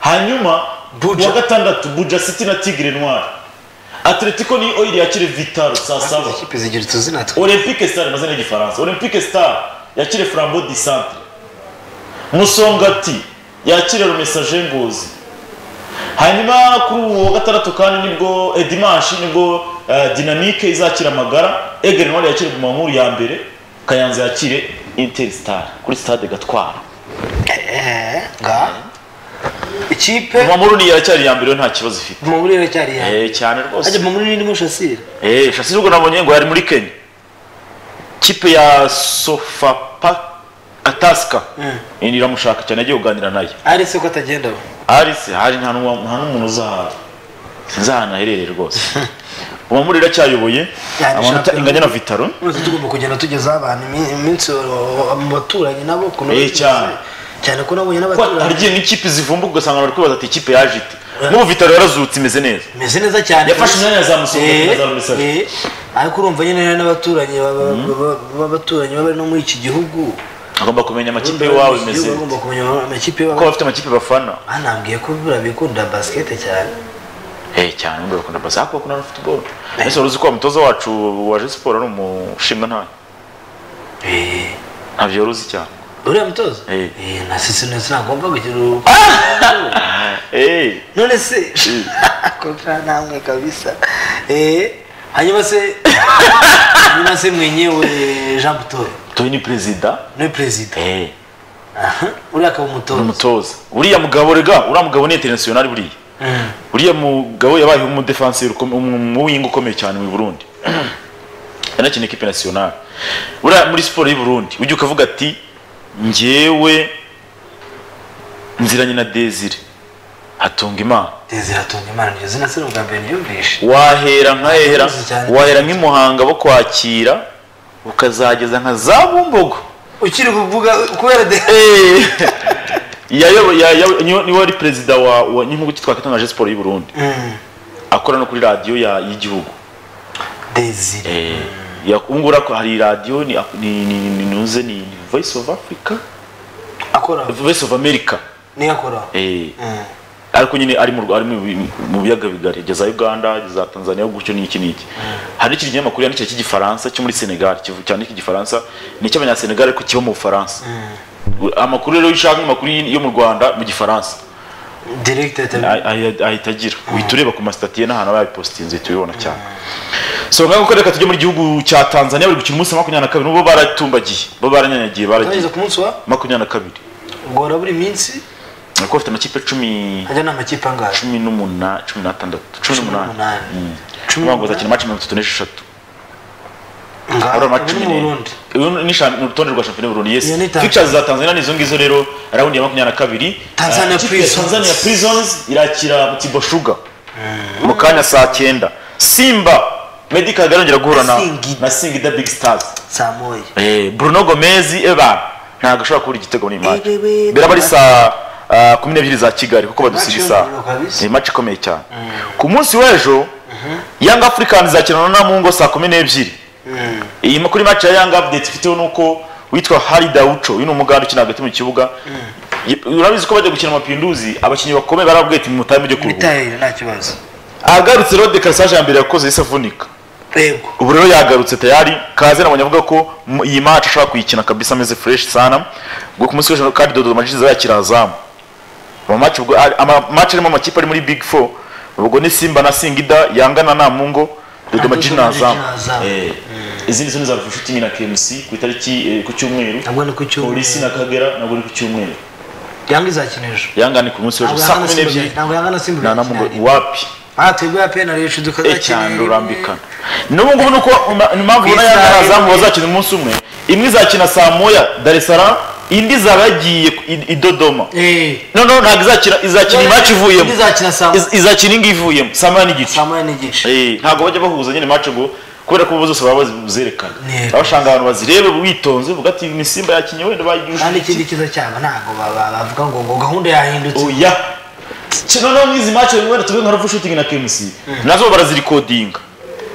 hanyuma Buja. ku wa gatandatu buja city na tigre noir atletico ni oyiri yakire vitaro saa saba ikipe zigira utuzina twe olympique star amazina y'igifaransa olympique star yakire flambo di centre musongati yakire rumesaje ngozi hanyuma kuri uwo wa gatandatu kandi nibwo eh, dimanshi nibwo eh, dinamike izakira amagara egere noire yakire guma nkuru ya mbere kayanza yakire interstar kuri stade gatwara eh nga ikipe guma muri ni iracyari iya mbere yo nta kibazo ifite Mamuri iracyari yawe Eh, cyane rwose ajya Mamuri ni ndimo shasire Eh, shasi nubwo nabonye ngo yari muri kenya kipe ya sofapa atasika iramushaka cyane agiye kuganira nayo ari se ko atagenda we arisi hari nta n'uwa- nta n'umuntu uzahara sinzi ahantu aherereye rwose uwo muri iracyayoboye Yani amanota shampiyona. inganya na vitaro Uretse tugomba kugenda tugezaho abantu imi- iminsi uh, mu baturanyi nabo kuno Eh, cyane. cyane ko nabonye Kuba hari n'abaturanyi igihe n'ikipe zivumbuka ugasanga bari kwibaza ati ikipe yaje ite n'ubu vitaro yarazutse imeze neza imeze neza cyane yafashe imyanya ya za Musonga Eh, na za Rumesage. eh. ariko urumva nyine hari n'abaturanyi baba- baba- b'abaturanyi baba bari no muri iki gihugu agomba kumenya amakipe iwawe Urumva imeze bagomba kumenya amakipe y'iwabo. ko bafite amakipe bafana Ah, nabwiye ko buriya bikunda basket cyane eh cyane nubwo bakunda basa ariko bakunda na football ese wari uzi ko wa mutoza wacu waje siporo ari umushinga ntayo Eh, ntabyo wari uzi cyane uriya mutozo Eh. Eh, nasetse neza nagomba kugira ubu eh none se kugira namwe kabisa Eh, hanyuma se hanyuma se mwenyewe jean butoye tuwe ni perezida ni perezida eh Aha, uriya akaba umutozo umutoza uriya mugabo rega uriya mugabo ni international buriya Mm. uriya mugabo yabaye umudefanseri ukom- um- umuwinga ukomeye cyane mu Burundi yanakina ikipe national uriya muri siporo y'u Burundi ujya ukavuga ati njyewe nziranye na Desire hatunga imana Desire atunga imana iryo zina se ni ubwa mbere niyumvishe wahera nkahera Urabizi cyane. wahera nk'imuhanga bo kwakira ukazageza nka za bumbogo ukiri kuvuga kubera de Eh, yayobo- ya- ya- niwe niwe wari perezida wa wa- n'impuguke twakatangaje siporo y'u Burundi Mm, akora no kuri radiyo ya- y'igihugu Desire Eh, ya- ubu ngubu ariko hari radiyo ni ni- ni- ni- nuze ni ni voice of africa akora voice of america niyo akora Eh, Mm. ariko nyine ari mu Rw- ari mu bi- mu biyaga bigari ageza uganda ageza tanzania gutyo n'iki n'iki hari n'ikindi kinyamakuru yandikira cy'igifaransa cyo muri senegal kivu- cyandika igifaransa ni icy'abanyasenegal ariko kiba mu bufaransa amakuru rero iyo ushaka amakuru yo mu rwanda mu gifaransa director Ah- ah- ahita agira uhita ureba ku masitati ye n'ahantu aba yabipositinze uhita ubibona cyane so ngaho ko reka tujye muri gihugu cya tanzania bari gukina umunsi wa makumyabiri na kabiri n'ubwo baratumbagiye bo baranyanyagiye baragiye tugeze ku munsi wa makumyabiri na kabiri gora buri minsi ariko bafite amakipe cumi ajya ni amakipe angahe cumi n'umunani cumi n'atandatu cumi n'umunani n'umunani. Mm. Bamwe ngo Cumi n'umunani. bazakina match mirongo itatu n'esheshatu Ngaha, ari ubu amaci ni cumi mu n'ine Burundi. uyu ni shamp- ni urutonde rwa shampiyona y'u burundi yes Iyo ni Tanzania. pictures za tanzania ni izo ngizo rero raundi ya makumyabiri na kabiri Tanzania Ah, ikipe ya Prisons. tanzania prisons irakira tibo shuga mu kanya saa cyenda simba meddy kagare yongera guhura na Singida. na singida big stars saa moya Eh, bruno gomez evan ntabwo ashobora kubura igitego muri iyi match Ebewe, biraba ari saa ah, kumi n'ebyiri za kigali kuko badusiga Match isaha yongerewe kabisa. ni match ikomeye cyane ku munsi w'ejo young africans izakina na namungo saa kumi n'ebyiri iyi kuri match ya young update ifiteho ni uko witwa hari dawuco uyu ni umuganda ukina hagati mu kibuga urabizi ko bajya gukina amapinduzi abakinnyi bakomeye barabwira ati mutahe mujye kuruhuka bitahirira nta kibazo agarutse rero dekarasage ya mbere yakoze yahise avunika yego ubu rero yagarutse tayari kaze nabonye avuga ko mu- iyi match ashobora kuyikina kabisa ameze fresh sana ngo ku munsi w'ejo kandi dodo majije azakira azamu ama match ubwo ari- ama match arimo amakipe ari muri big 4 ubwo ni Simba na Singida yangana na Namungo dodo majije na azamu Eh, izindi zone za Ruvubu Shooting na KMC ku itariki eh, ku cyumweru ntabwo ni ku cyumweru polisi na Kagera nabwo ni ku cyumweru yanga izakina ejo yanga ni ku munsi w'ejo Ntabwo saa yanga na kumi Simba n'ebyiri ntabwo yanga na simba na irakina Namungo rimwe. wapi aha twebwe ya penari yecu cyane tukazakina urambikana n'ubu ngubu nuko impamvu ubona Ku isaha yanga azamu imwe. bazakina umunsi umwe imwe izakina saa moya Dar es Salaam indi izaba yagiye i- i Dodoma eee no no ntabwo izakina izakina imaci ivuyemo izakina saa Iz- izakina ingi ivuyemo saa moya n'igice saa moya n'igice Eh, ntabwo bajya bahuza nyine imaci ngo kubera ko bo zose baba bazerekana Yego. abashanga abantu bazirebe witonze uvuga ati ni simba yakinnye wenda bayigiye kandi ikindi kiza cyabo ntabwo ba- ba- bavuga ngo ngo gahunda yahindutse oya Ki- noneho nk'izi match wenda tuvuge nka Ruvubu Shooting na KMC nazo barazirikodinga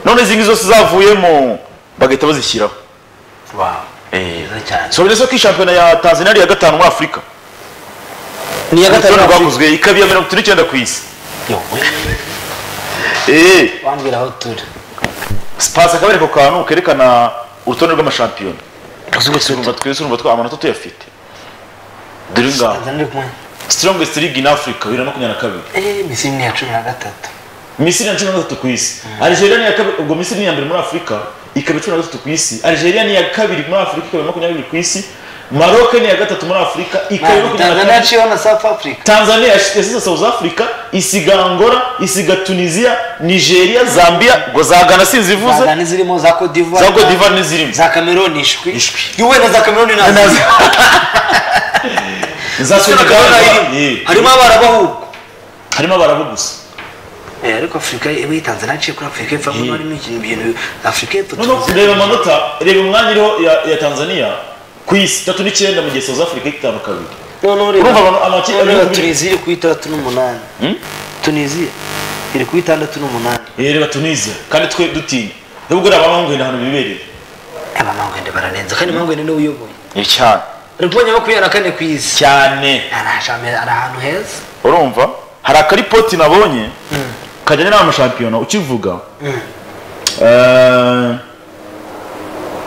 none izi ngizi zose zavuyemo bagahita bazishyiraho wawe nziza cyane sobere so ko iyi shampiyona ya tanzania ari iya gatanu muri afurika ni iya urutonde gatanu rwakozwe ikaba iya mirongo itatu n'icyenda ku isi Yowe, Eh, wambwira aho turi pasi akaba ari ako kantu kerekana urutonde rw'amashampiyona Tanzania turumva twese urumva twa amanota tuyafite dore ngaho iri kumwe strongest league in Africa 2022 eee misiri ni iya cumi na gatatu Misiri na cumi na gatatu ku isi Algeria ni iya kabiri ubwo Misiri ni iya mbere muri Afurika ikaba cumi na gatatu ku isi Algeria ni iya kabiri muri Afurika ikaba makumyabiri ku isi Maroc ni iya gatatu muri Afurika ikaba makumyabiri na tanzania kane yaciyeho na south africa Tanzania yasize South Africa isiga Angola isiga Tunisia Nigeria Zambia ngo zagana sinzivuze zagana izirimo za cote d'ivoire za Cote d'Ivoire n'izirimo za cameroon ishwi Ishwi. yewe na za cameroon nazo za Senegal harimo- harimo abarabahugu harimo abarabu gusa Eh, ariko afurika yewe tanzania yaciye kuri afurika y'epfo Eh. harimo harimo ikintu bintu afurika y'epfo noneho tuzi reba amanota reba umwanya iriho ya, ya Tanzania ku isi tatu n'icyenda mu gihe South Africa itanu kabiri noneho urumva abantu- amakipe reba abiri reba ku bibiri. tunisia iri kuri itandatu n'umunani tunisia iri kuri itandatu n'umunani Eh, reba Tunisia kandi twe dutinya nubwo reba abangwenda ahantu bibereye aba mangwende baranenze kandi mangwende niwe uyoboye ni cyane ari kubonye makumyabiri na kane ku isi cyane ari ahantu heza urumva hari akaripoti nabonye kajyanye n'amashampiyona ukivuga eh,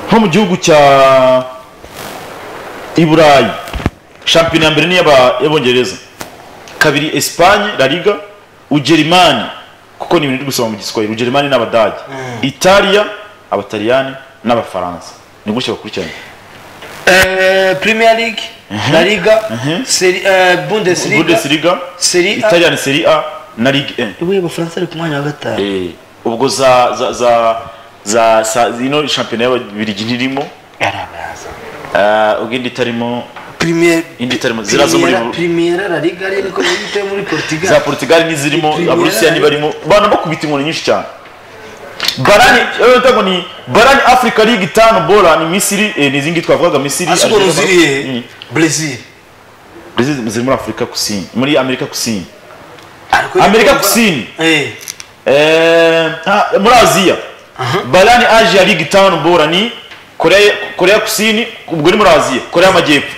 nko mu gihugu cya i burayi shampiyona ya mbere ni iy'aba- y'abongereza kabiri esipanye la liga ugerimani kuko ni ibintu ndi gusoma mu giswahili ugerimani n'abadage italiya abataliyani n'abafaransa ni gutya bakurikiranye Eh, premier league la liga Serie- eh, bundesliga bundesliga Serie A. italian serie a na ligue 1 yewe abafaransa ari ku mwanya wa gatanu Eh, ubwo za za za za sa ino shampiyona y'ababiligi ntirimo ari abaza eh, ubwo indi itarimo premier indi itarimo zira zo muri Primera- bu- primera la liga ari niko yita muri portugal za Portugal n'izirimo Premier aburusiya League. ntibarimo bana bakubita inkoni nyinshi cyane barani eh, ndago ni barani Africa League 5 bola ni Misiri eh, n'izindi twavugaga Misiri asubora Algeria, uziriye Mm. brazil Brazil ziri muri Afrika Kusini muri Amerika Kusini Ariko Amerika niko- Kusini eh Eh, ah, muri aziya barani asia ligi tanu bora ni koreya koreya kusini ubwo ni muri aziya koreya y'amajyepfo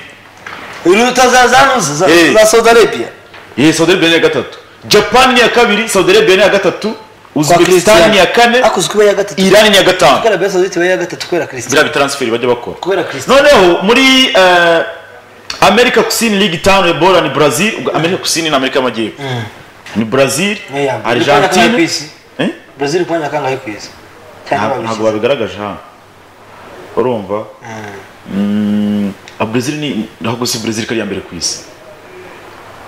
uru utazaza hano za Eh. za saudi arabia ye saudi arabia ni iya gatatu japani ni iya kabiri saudi arabia ni iya gatatu uzbekistan ni iya kane akozwe kuba ya gatatu irani ni iya gatanu kubera besa ziti ya gatatu kubera biriya christian bitaransiferi bajya bakora kubera christian noneho muri eh, amerika kusini ligi tanu bora ni brazil ubwo amerika kusini ni amerika y'amajyepfo ni brazil Yeah, iri ku mwanya wa kangahe ku argentine isi? Eh? brazil kwanya kangahe ku isi Ntabwo- ntabwo cyangwa babigaragaje hano urumva mm. brezil ni ntabwo si brezil kari ya mbere ku isi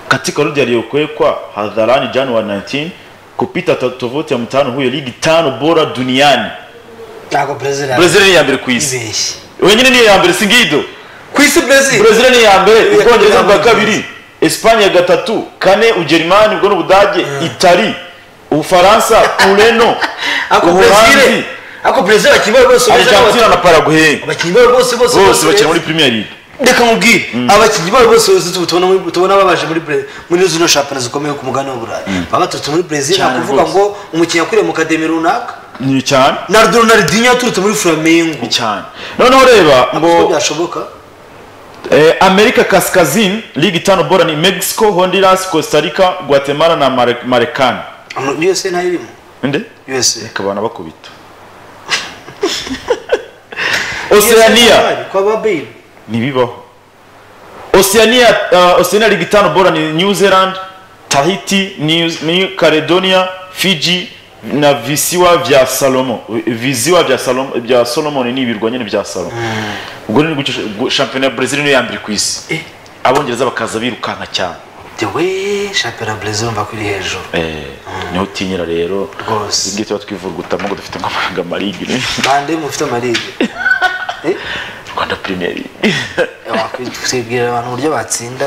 katika orodha iliyokuwekwa hadharani januari 19 kupita to- tovuti ya mtano huyo ligi tano bora duniani ntabwo brazil ari- brezil ni ya mbere ku isi ibeshye wenyine ni iya mbere singido ku isi brazil brezil ni iya mbere Iya, ubwongereza iya, bwa iya. kabiri esipanye ya gatatu kane ugerimani ubwo ni ubudage itali ubufaransa ureno ako uburanzi brazil ako brazil abakinnyi babo bose beza argentina na n'abakinnyi- paraguay abakinnyi babo bose bose bose bakina beza. muri premier league reka nkubwire abakinnyi babo bose bose tubu- tubona muri- tubona babaje muri Bre- muri zino shampiyona zikomeye ku mugabane w'uburayi baba baturutse muri brazil nta Cyane kuvuga rwose. ngo umukinnyi yakuriye mu kademi runaka ni cyane na ronaldinho yaturutse muri flamengo cyane noneho reba ngo ngo byashoboka Eh, amerika kaskazini ligi tano bora ni mexico honduras costa rica guatemala na Mare- marekani usa nayo irimo nde usa ikabana bakubita oceania kwa ba bayi ntibibaho oceania uh, oceania ligi tano bora ni new zealand tahiti new, new caledonia fiji na visiwa vya salomo visiwa vya salomo bya solomon ni ibirwa nyine bya salomo ubwo ni gutyo gu- shampiyona ya brazil niyo ya mbere ku isi Eh. abongereza bakaza birukanka cyane dewe shampiyona burezi urumva ko iri hejuru eh, niho utinyira rero Rwose. ibyo tuba twivurugutamo ngo dufite nk'amafaranga marigi bande mufite amarige rwanda premier League. wakwibwira abantu uburyo batsinda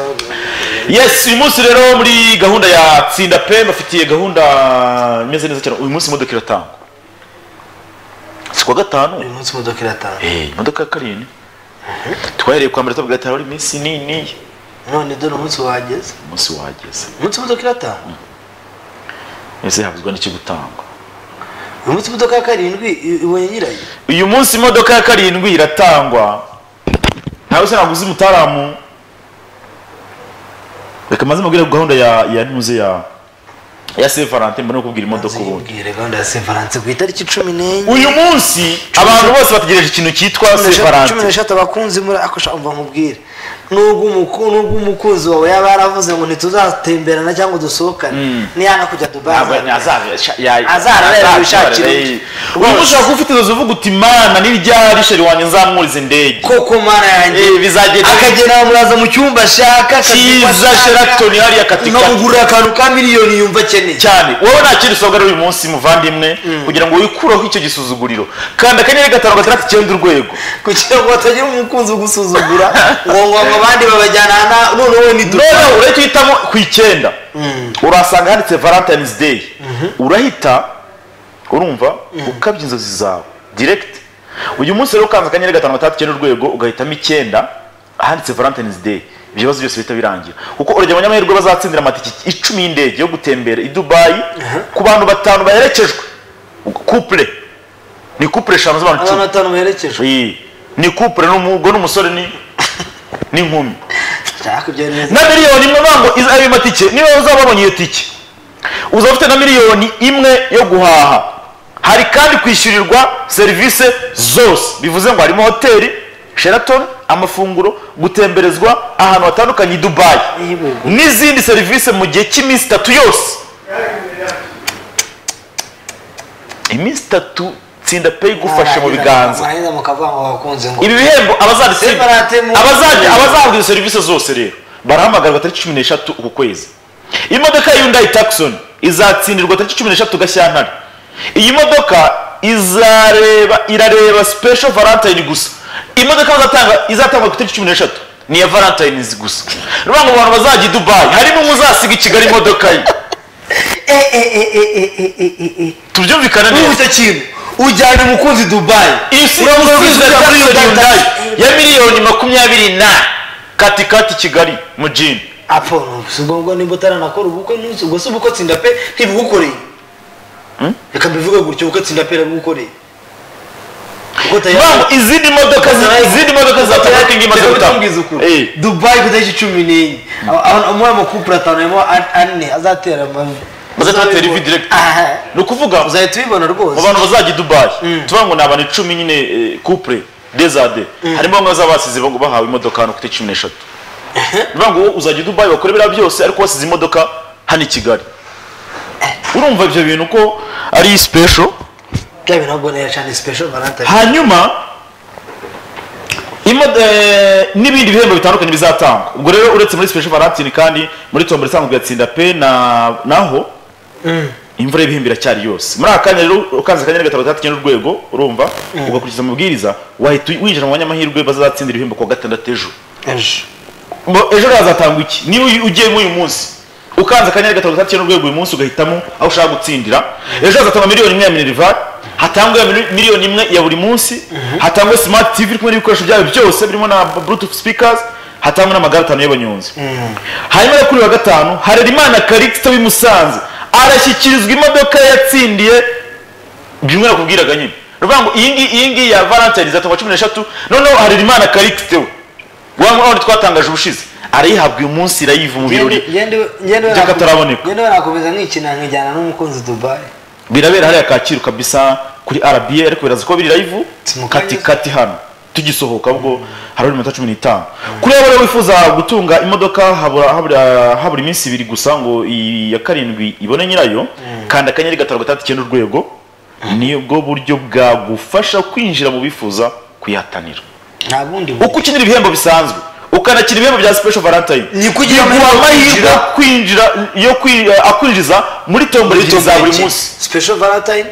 yes uyu munsi rero muri gahunda ya tsinda pe bafitiye gahunda imeze neza cyane uyu munsi imodoka iratangwa si kuwa uyu gatanu munsi imodoka iratanga Eh, imodoka ya karindwi twahereye kwa mbere tuvuga ati hari iminsi nini none dore umunsi wageze umunsi wageze umunsi imodoka iratanga ese havuzwa n'icyo gutangwa uyu munsi imodoka ya karindwi i- ibonye nyirayo uyu munsi imodoka ya karindwi iratangwa ntawe se naguze umutaramu reka maze mubwire gahunda ya ya ntuze ya ya se valentin mbone kubwira imodoka ubundi Nzibwire gahunda ya sevaranse ku itariki cumi n'enye uyu munsi abantu bose bategereje ikintu cyitwa cumi n'eshatu- cumi sefarante n'eshatu abakunzi muri akosha umva nkubwire nubwo umuku- nubwo umukunzi wawe yaba yaravuze ngo ntituzatemberana cyangwa dusohokane niyana kujya dubai azagera. azarareba ibishakira undi. ubu ushobora kuba ufite inzozi uvuga uti mana nirya risheri wanjye nzamwuriza indege koko mana yanjye Eh, bizagenda akagenda muraza mu cyumba ashaka akabyumva cyiza ashaka, sheraton hariya katika nkamugurira akantu ka miliyoni yumva akeneye cyane wowe nta kindi usohoka rero uyu munsi muvandimwe kugira ngo wikureho icyo gisuzuguriro kanda akanyenyeri gatanu gatandatu icyenda urwego kugira ngo hatagira umukunzi ugusuzugura ngo ngo ngo abandi babajyana na- none wowe ni dubai noneho urahita uhitamo ku icyenda urahasanga handitse valentine's day urahita urumva ukabya inzozi zawe direct uyu munsi rero ukanze akanyenyeri gatanu gatandatu icyenda urwego ugahitamo icyenda handitse valentine's day ibyo bibazo byose bihita birangira kuko urugero abanyamahirwe bazatsindira amatike icumi y'indege yo gutembera i dubayi ku bantu batanu baherekejwe couple ni couple eshanu z'abantu abantu icumi batanu baherekejwe Iyi. ni couple n'umugore n'umusore ni n'inkumi nshaka ibyo neza na miliyoni imwe bango iza- ayo matike niba uzaba wabonye iyo tike uzaba ufite na miliyoni imwe yo guhaha hari kandi kwishyurirwa serivisi zose bivuze ngo harimo hoteli sheraton amafunguro gutemberezwa ahantu hatandukanye i dubayi n'izindi serivisi mu gihe cy'iminsi itatu yose iminsi itatu tsinda pay igufashe mu biganza mwarangiza mukavuga ngo abakunzi ngo ibi bihembo abazabisiga Separate mu- abazajya abazahabwa izo serivisi zose rero barahamagarwa tariki cumi n'eshatu uku kwezi imodoka ya yundayi takisoni izatsindirwa tariki cumi n'eshatu gashyantare iyi modoka izareba irareba special valentine gusa imodoka bazatanga izatangwa ku itariki cumi n'eshatu ni iya valentine's gusa ruvuga ngo abantu bazajya i dubayi hari n'umwe uzasiga i kigali imodoka ye eh eh eh eh eh eh eh eh eh tubyumvikane Urumva neza icyo kintu ujyana umukunzi dubai isi Urabona ko isize ujya muri takisoni Hyundai. yundayi ya miliyoni makumyabiri na katikati kigali mu jini apfa si ngombwa nimba utaranakora ubukwe n'inzu ubwo si ubukwe tsinda pe ntibugukoreye reka mbivuge gutyo ubukwe tsinda pe ntibugukoreye kuko Mama, izindi modoka zi- izindi modoka za Toyota ingi imaze gutaha Eh, dubai ku itariki cumi n'enye Aba- aba- muri ayo makupure atanu harimo an- ane azatera amavi Bazatera ivi direct. ni ukuvuga uzahita ubibona mu rwose bantu bazajya i dubayi tuvuga ngo ni abantu icumi nyine eh, couple dezade harimo bamwe bazaba basize bang- bahawe imodoka hano kuri cumi n'eshatu bivuga ngo wowe uzajya i dubayi bakora biriya byose ariko wasize imodoka hano i kigali urumva ibyo bintu ko ari special bya bintu ahubwo ni cyane special valentine hanyuma imo- eh, n'ibindi bihembo bitandukanye bizatangwa ubwo rero uretse muri special valentine kandi muri tombora isanzwe yatsinda pe na naho imvura y'ibihembo iracyari yose muri aka kanya rero ukanze akanyenyeri gatatu gatandatu icyenda urwego urumva ugakurikiza amabwiriza wahita winjira mu banyamahirwe bazatsindira ibihembo kuwa gatandatu ejo ejo Ngo ejo hazatangwa iki niba uyu- ugiye muri uyu munsi ukanze akanyenyeri gatatu gatandatu icyenda urwego uyu munsi ugahitamo aho ushaka gutsindira ejo hazatangwa miliyoni imwe ya minerivare hatangwe miliyoni imwe ya buri munsi hatangwe smart tv iri kumwe n'ibikoresho byayo byose birimo na bluetooth speakers hatangwe n'amagare atanu y'abanyonzi hanyuma yo kuri wa gatanu harerimana karikisita w'i musanze arashyikirizwa imodoka yatsindiye bimwe nakubwiraga nyine ni ukuvuga ngo iyi ngiyi iyi ngiyi ya valentine izatangwa cumi n'eshatu noneho harerimana karikisite we wa wundi twatangaje ubushize arayihabwa uyu munsi irayiva mu birori by'akataraboneka. ngende nakomeza nkikina nkijyana n'umukunzi dubayi birabera hariya kacyiru kabisa kuri arabiye ariko biraza ko biri live Si mu kati kanya. kati hano tugisohoka ubwo harabura iminota cumi n'itanu kuri abo rero wifuza gutunga imodoka habura habura habura iminsi ibiri gusa ngo iyi ya karindwi ibone nyirayo kanda akanyenyeri gatanu gatandatu icyenda urwego nibwo buryo bwagufasha kwinjira mu bifuza kuyihatanira nta bundi buryo. uko ukinira ibihembo bisanzwe ukanakina ibihembo bya special valentine Niko ugira biguha amahirwe yo amahirwe kwinjira. kwinjira yo kwi- akwinjiza muri tombora ebyiri za buri munsi special valentine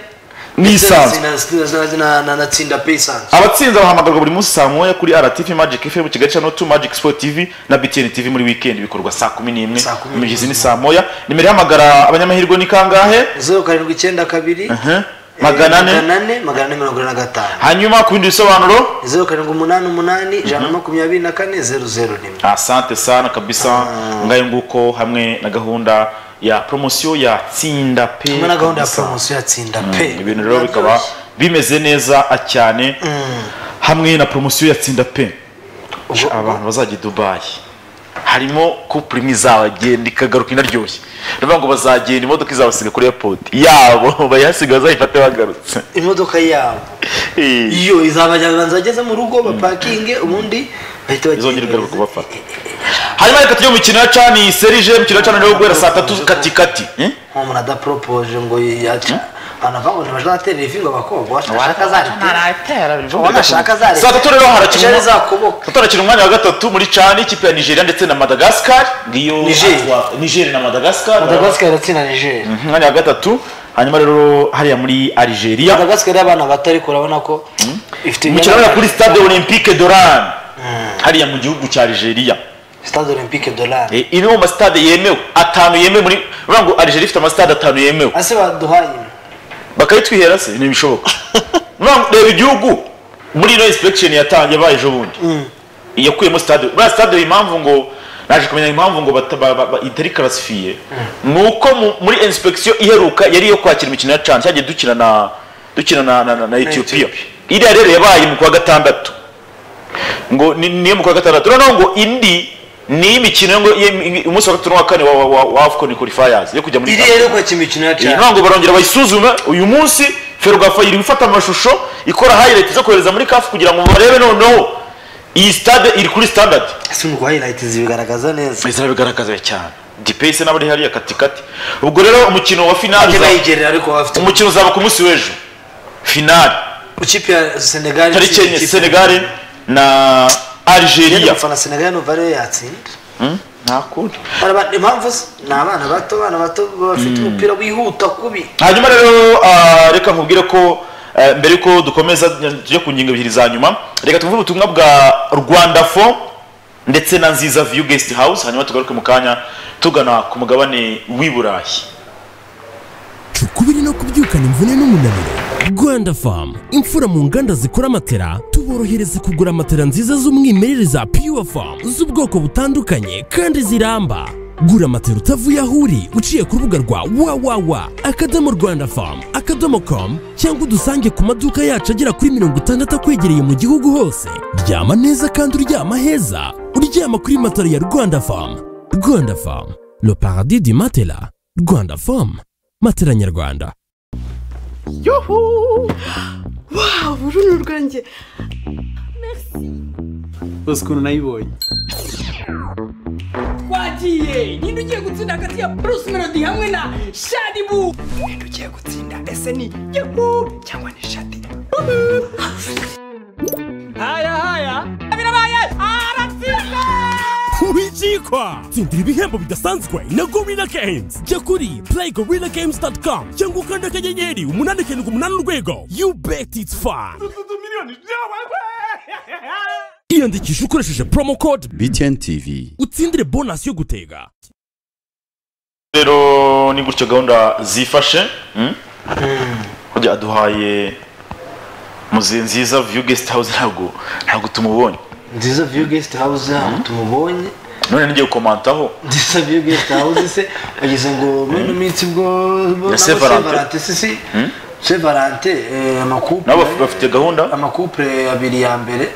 n'isanzwe na- na- na tsinda paysanz abatsinze bahamagarwa buri munsi saa moya kuri rtv magic fm kigali channel 2 magic sport tv na btn tv muri weekend bikorwa saa kumi n'imwe Saa kumi imigizi ni saa moya nimero y'amagara abanyamahirwe ni kangahe zeru karindwi icyenda kabiri Mhm. eh, magana ane magana ane magana ane mirongo ine na gatanu hanyuma ku bindi bisobanuro zeru karindwi umunani umunani ijana na makumyabiri na kane zeru zeru rimwe asante sana kabisa ngayo nguko hamwe na gahunda ya promosiyo ya tsinda pe hamwe na gahunda ya kabisa. poromosiyo ya tsinda Mm, pe ibintu rero bikaba bimeze neza cyane hamwe na promosiyo ya tsinda pe Ubwo- abantu bazajya i dubayi harimo couple imwe izagenda ikagaruka inaryoshye ndavuga ngo bazagenda imodoka izabasiga kuri airport yabo bayihasiga bazayifate bagarutse imodoka yabo Eh, iyo izabajyana banzageze mu rugo bapakinge ubundi bahita bagenda. izongera igaruka kubafata hanyuma reka tujye mu mikino ya cani serije mukino ya cani rero guhera saa tatu katikati Eh? nko umuntu adaporopoje ngo yaca anavanga ngo ntibazaterera ivi ngo abakobwa washaka azarite wanashaka azarite saa tatu rero harakina harakina umwe- zakoboka saa tatu harakina umwanya wa gatatu muri cani ikipe ya nigeria ndetse na madagascar ngiyo Niger. atwa- Niger na Madagascar madagascar iratsinda nigeria umwanya wa gatatu hanyuma rero hariya muri algeria madagascar y'abana bato ariko urabona ko umukino ifite imyanya- urabona kuri stade olympique doran hariya mu gihugu cya algeria stade olympique dolari Eh, imwe mu masitade yemewe atanu yemewe muri urabona ngo algeria ifite amasitade atanu yemewe ase baduhaye imwe. bakayitwihera se ntibishoboka urabona ngo reba igihugu muri ino inspection yatangiye yabaye ejo bundi yakuyemo stade buriya stade impamvu ngo naje kumenya impamvu ngo bata- ba- ba- ba- itari karasifiye ni uko mu- muri inspection iheruka yari iyo kwakira imikino ya cani cyagiye dukina na dukina na, na, na, na ethiopia iriya rero yabaye mu kwa gatandatu ngo ni- niyo mu kwa gatandatu noneho ngo indi ni imikino yo ngo ye- umunsi wa gatatu n'uwa kane wa wa- wa wa afcon qualifiers yo kujya muri iri rero kwa kimikino ya iyi cyane ntabwo barongera bayisuzume uyu munsi ferwafa iri gufata amashusho ikora highlight zo kohereza muri kafu kugira ngo barebe noneho iyi stade iri kuri standard ese nuko highlight zibigaragaza neza zirabigaragaza cyane dipese n'abari hariya katikati ubwo rero umukino wa finali ate uza- nayigerera ariko bafite umukino uzaba ku munsi w'ejo finali ikipe ya senegal tariki enye senegal na algeria gufana senegal nuva rero yatsinda nta kundi Araba- impamvu se ni abana bato abana bato baba bafite umupira wihuta kubi hanyuma rero ah, reka nkubwire ko eh, mbere yuko dukomeza tujye ku ngingo ebyiri za nyuma reka tuvuge ubutumwa bwa rwanda fo ndetse na nziza view guest house hanyuma tugaruke mu kanya tugana ku mugabane w'i burayi ukubiri no kubyukana imvune n'umunaniro rwanda famu imfura mu nganda zikora matera tuborohereza kugura matera nziza z'umwimerere za pure famu z'ubwoko butandukanye kandi ziramba gura matera utavuye aho uri uciye ku rubuga rwa wawawa akadomo rwanda famu akadomo komu cyangwa udusange ku maduka yacu agera kuri mirongo itandatu akwegereye mu gihugu hose ryama neza kandi uryama heza uryama kuri matera ya rwanda famu rwanda famu le paradis du matela rwanda famu matela nyarwanda Yuhu! Wow, urunu rwanjye. bose ukuntu nayibonye Twagiye! Ninde ugiye gutsinda hagati ya Bruce Melody hamwe na Shadibu? Ninde ugiye gutsinda? Ese ni Yuhu cyangwa ni Shadi? Yuhu! Haya haya! Birabaye! Aratsinda! kubikikwa tsindira ibihembo bidasanzwe na gorilla games jya kuri play gorilla games com cyangwa ukanda akanyenyeri umunani karindwi umunani urwego you bet it's fun iyandikisha ukoresheje promo code BTN TV utsindire bonasi yo gutega rero ni gutyo gahunda zifashe mm? hajya aduhaye muzi nziza view guest house ntabwo ntabwo tumubonye nziza view guest house aho tumubonye none ngiye gukomantaho nziza view guest house se bageze ngo muri ino minsi ubwo bo- Na nabo Sevalente. Sevalente, si si sevarante amakupure nabo baf- bafite gahunda amakupure abiri ya mbere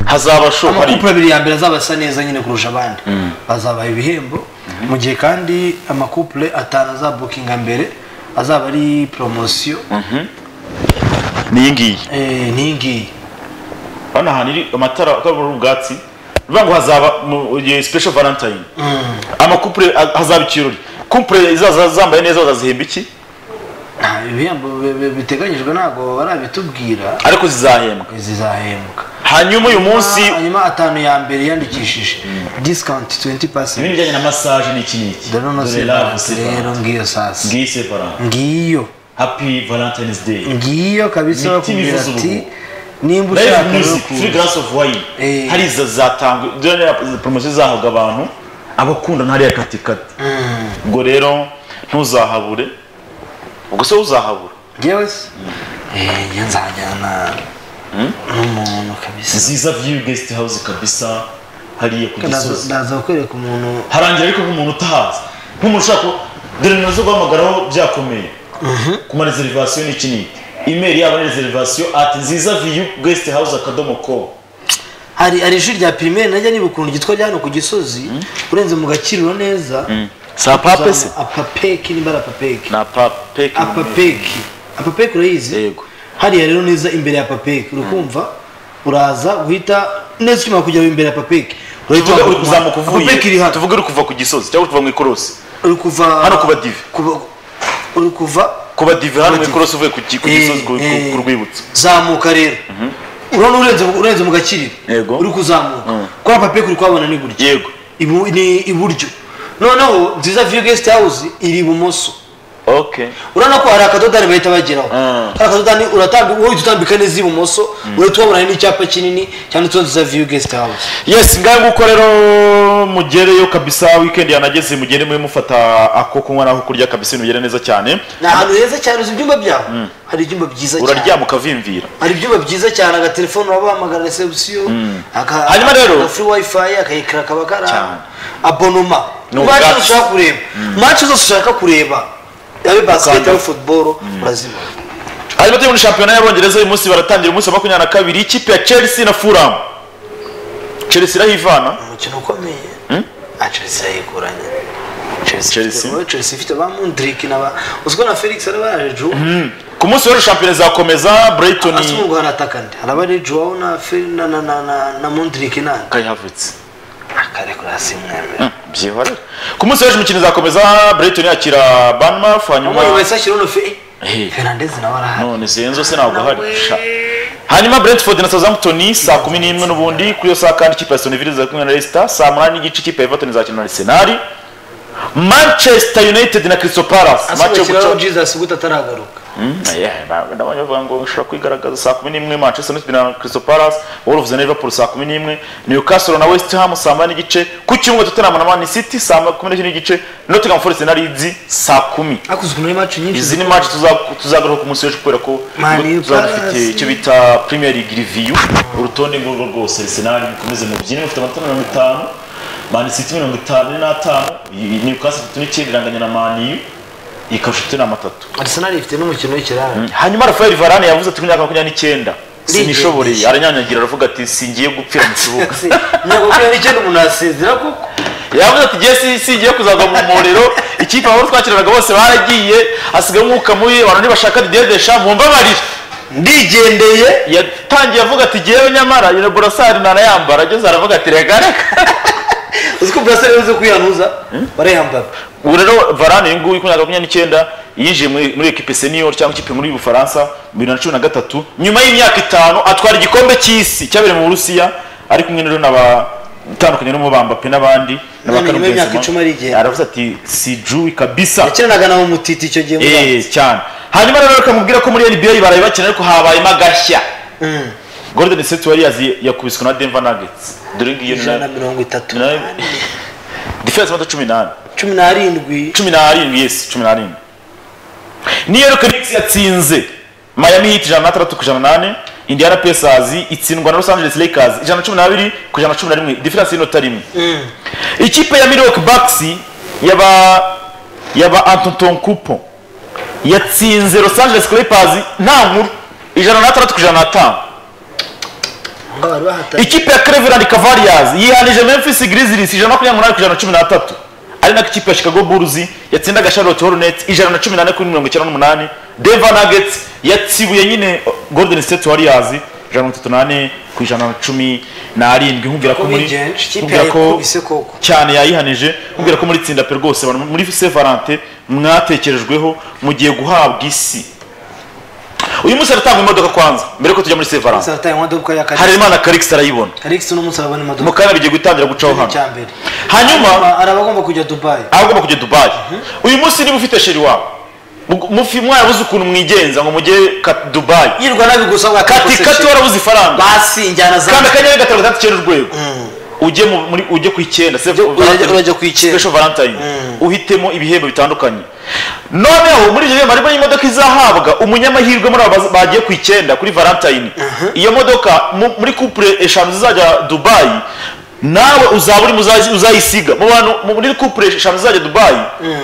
hazaba show hari amakupuro abiri ya mbere azaba asa neza nyine kurusha abandi azabaha ibihembo mu gihe kandi amakupure atanu azabukinga mbere azaba ari poromosiyo n'iyi ngiyi eh, n'iyi ngiyi hano ahantu iri amatara akabura ubwatsi bivuga ngo hazaba mu gihe special valentine amakupure a- hazaba ikirori kupure izaza zambaye neza bazazihemba iki Nta- ibihembo bi- bi- biteganyijwe ntabwo barabitubwira ariko zizahembwa zizahembwa hanyuma uyu munsi hanyuma atanu ya mbere yandikishije discount 20 ibintu percent bijyanye na massage ni iki n'iki dore love rero separate ngiyo sasa ngiyi separate ngiyo happy valentines day ngiyo kabisa Imiti bakubwira bivuza ati ubuhuha. nimba live ushaka music rero free glass of wine Eh. hari izo zatangwe dore na poromosiyo zahabwa abantu abakundana hariya katikati ubwo rero ntuzahabure ubwo se uzahabura njyewe se Eh, njye nzajyana n'umuntu kabisa nziza view guest house kabisa hariya ku Ndaza- gisozi ndaza kukwereka umuntu harangira ariko nk'umuntu utahazi nk'umuntu ushaka ko- dore nazo guhamagaraho byakomeye ku ma reservation ni iki n'iki email yabo ni reservation at nziza view guest house akadomo com hari hari ishuri rya pirimeri najya niba ukuntu ryitwa rya hano ku gisozi urenze mu gakiriro neza sa pape se apapeki nimba ari apapeki na pape apapeki apapeki urayizi Yego. hariya rero neza imbere ya apapeki urikumva uraza guhita neza ukimara kujya imbere ya apapeki urahita tuvuge uri wambuka umuhanda. kuzamuka uvuye apapeki iri hano tuvuge uri kuva ku gisozi cyangwa uri kuva mu ikorosi uri kuva Hano kuba divi. kuba- uri kuva kuba divi hano mu Kuba divi. ikorosi uvuye ku gi- ku Eh, gisozi ku- ku- eh. ku rwibutso zamuka rero urabona urenze urenze mu gakiriro Yego. uri kuzamuka kwa papeki uri kuhabona ni buryo yego Ibu- ni iburyo noneho nziza view guest house iri ibumoso okay urabona ko hari akadodani bahita bageraho Mm. hari akadodani uratambi wowe uhita utambika neza ibumoso urahita ubona hari n'icyapa kinini cyanditseho nziza view guest house yes ngaho nguko rero mugereyo kabisa weekend yanageze mugende muye mufata ako kunywa n'ako kurya kabisa ibintu bigere neza cyane ni ahantu heza cyane uzi ibyumba byaho hari ibyumba byiza cyane uraryama ukavimvira hari ibyumba byiza cyane agatelefone urabahamagara reception aka- Hanyuma rero- aka free wifi akayikara kaba kari aho. Cyane. abonoma Ni match zose ubwatsi. ushaka kureba match zose ushaka kureba yabe basket Ukanda. yabe football urazibona hanyuma turi muri shampiyona y'abongereza uyu munsi baratangira umunsi wa makumyabiri na kabiri ikipe ya chelsea na fulham chelsea irahivana umukino ukomeye ah chelsea yayikuranye Chelsea Chelsea? ifite- chelsea ifite ba mundrik na ba uziko na felix ari bajeju ku munsi w'ejo shampiyona izakomeza brighton asa umugabo arataka ndi arabareju wawo na Fe- na na na na na mundrik nani kayihavutse akarekura simwemera byihorera ku munsi w'ejo imikino izakomeza brighton yakira banmaf hanyuma umuntu wese ashyiraho na fe Eh. fernandez nawe arahari none zihenze se ntabwo ahari Nawe. sha hanyuma brentford na southampton saa kumi n'imwe n'ubundi kuri iyo saa kandi ikipe ya soniville iza kumwe na leicester saa munani n'igice ikipe ya everton izakina na arsenal manchester united na crystal palace match yo asohokeraho guca jesus gute ataragaruka ndabona bavuga ngo ushobora kwigaragaza saa kumi n'imwe manchester united na crystal palace wolves na liverpool saa kumi n'imwe newcastle na west ham saa munani n'igice ku cyumweru tottenham na man city saa kumi n'ebyiri n'igice nottingham forest na leeds saa kumi ariko uziko muri match nyinshi izi ni match tuza- tuzagaruka ku munsi w'ejo kubera ko Man U tuzaba Palace. dufite icyo bita premier league review urutonde ngurwo rwose arsenal mukomeze mubyine mufite amanota mirongo itanu man city mirongo itanu n'atanu i- newcastle ifite n'icyenda iranganya na maniyu ikaba ifite n'amatatu arsenal ifite n'umukino w'ikirara hanyuma rafael varane yavuze ati ku myaka makumyabiri n'icyenda Ndigendesha. sinishoboreye aranyanyagira aravuga ati singiye gupfira mu kibuga ntabwo kubera n'icyenda umuntu yasezera kuko yavuze ati jye si- singiye kuzagwa mu muriro ikipe aho twakiranaga bose baragiye hasigaye umwuka mubi abantu ntibashaka didedesha mumbabarire ndigendeye yatangiye avuga ati jyewe nyamara iyo burasari nanayambara ageze aravuga ati reka reka uziko buraseri yabuze kwihanuza barayambara ubu rero varane uyu nguyu ku myaka makumyabiri n'icyenda yinjiye muri muri ekipe senior cyangwa ikipe muri bufaransa mu bibiri na cumi na gatatu nyuma y'imyaka itanu atwara igikombe cy'isi cyabereye mu burusiya ari kumwe rero n'abatandukanye barimo bambape n'abandi None nyuma y'imyaka icumi arigenda. aravuze ati si juwi kabisa yakinanaga nawe mutiti icyo gihe muri Eh, cyane hanyuma rero bakamubwira ko muri nba baraye bakina ariko habayemo agashya golden state warriors yakubiswe na denver nuggets dore ngiyo ni ijana na na mirongo itatu na- defense y'amanota cumi n'ane cumi n'arindwi cumi n'arindwi yesi cumi n'arindwi niyo rero Knicks yatsinze miami heat ijana na tandatu ku ijana na nane indiana pacers itsindwa na los angeles lakers ijana na cumi n'abiri ku ijana na cumi na rimwe diferanse y'inota rimwe ikipe ya milwaukee bucks yaba yaba antetokounmpo yatsinze los angeles clippers nta nkuru ijana na tandatu ku ijana na tanu ngo bari bahatanye ikipe ya cleveland cavaliers yihanije memphis grizzlies ijana na makumyabiri n'umunani ku ijana na cumi n'atatu ari nako ikipe ya chicago bulls yatsindaga charlotte hornets ijana na cumi n'ane kuri mirongo icyenda n'umunani denver nuggets yatsibuye nyine golden state warriors ijana na mirongo itatu n'ane ku ijana na cumi n'arindwi nkubwira ko muri Ubwigenge, ikipe nkubwira ko yayikubise koko. cyane yayihanije nkubwira ko muri tsinda pe rwose abantu muri se valante mwatekerejweho mugiye guhabwa isi uyu munsi haratangwa imodoka kwanza mbere ko tujya muri se valante sarataye imodoka ya hari karikisi imana karikisi arayibona karikisi n'umunsi arabona imodoka mukanya bigiye gutangira gucaho Igice cya hano mbere Hanyuma- araba agomba kujya dubayi aho agomba kujya dubayi uyu munsi niba ufite sheri wawe mu- mufi mwarabuze ukuntu mwigenza ngo mujye ka- dubayi yirwa nabi gusa bwa kati kati warabuze ifaranga basi njyana za kanda akanyenyeri gatanu gatandatu icyenda urwego ujye mu- muri ujye ku icyenda urajya- urajya ku icyenda. special valentine uhitemo ibihembo bitandukanye noneho muri ibyo bihembo harimo n'imodoka izahabwa umunyamahirwe muri aba baz- bagiye ku icyenda kuri valentine iyo modoka mu- muri couple eshanu zizajya dubayi nawe uzaba uri muzazi- uzayisiga mu bantu mu- muri couple eshanu zizajya dubayi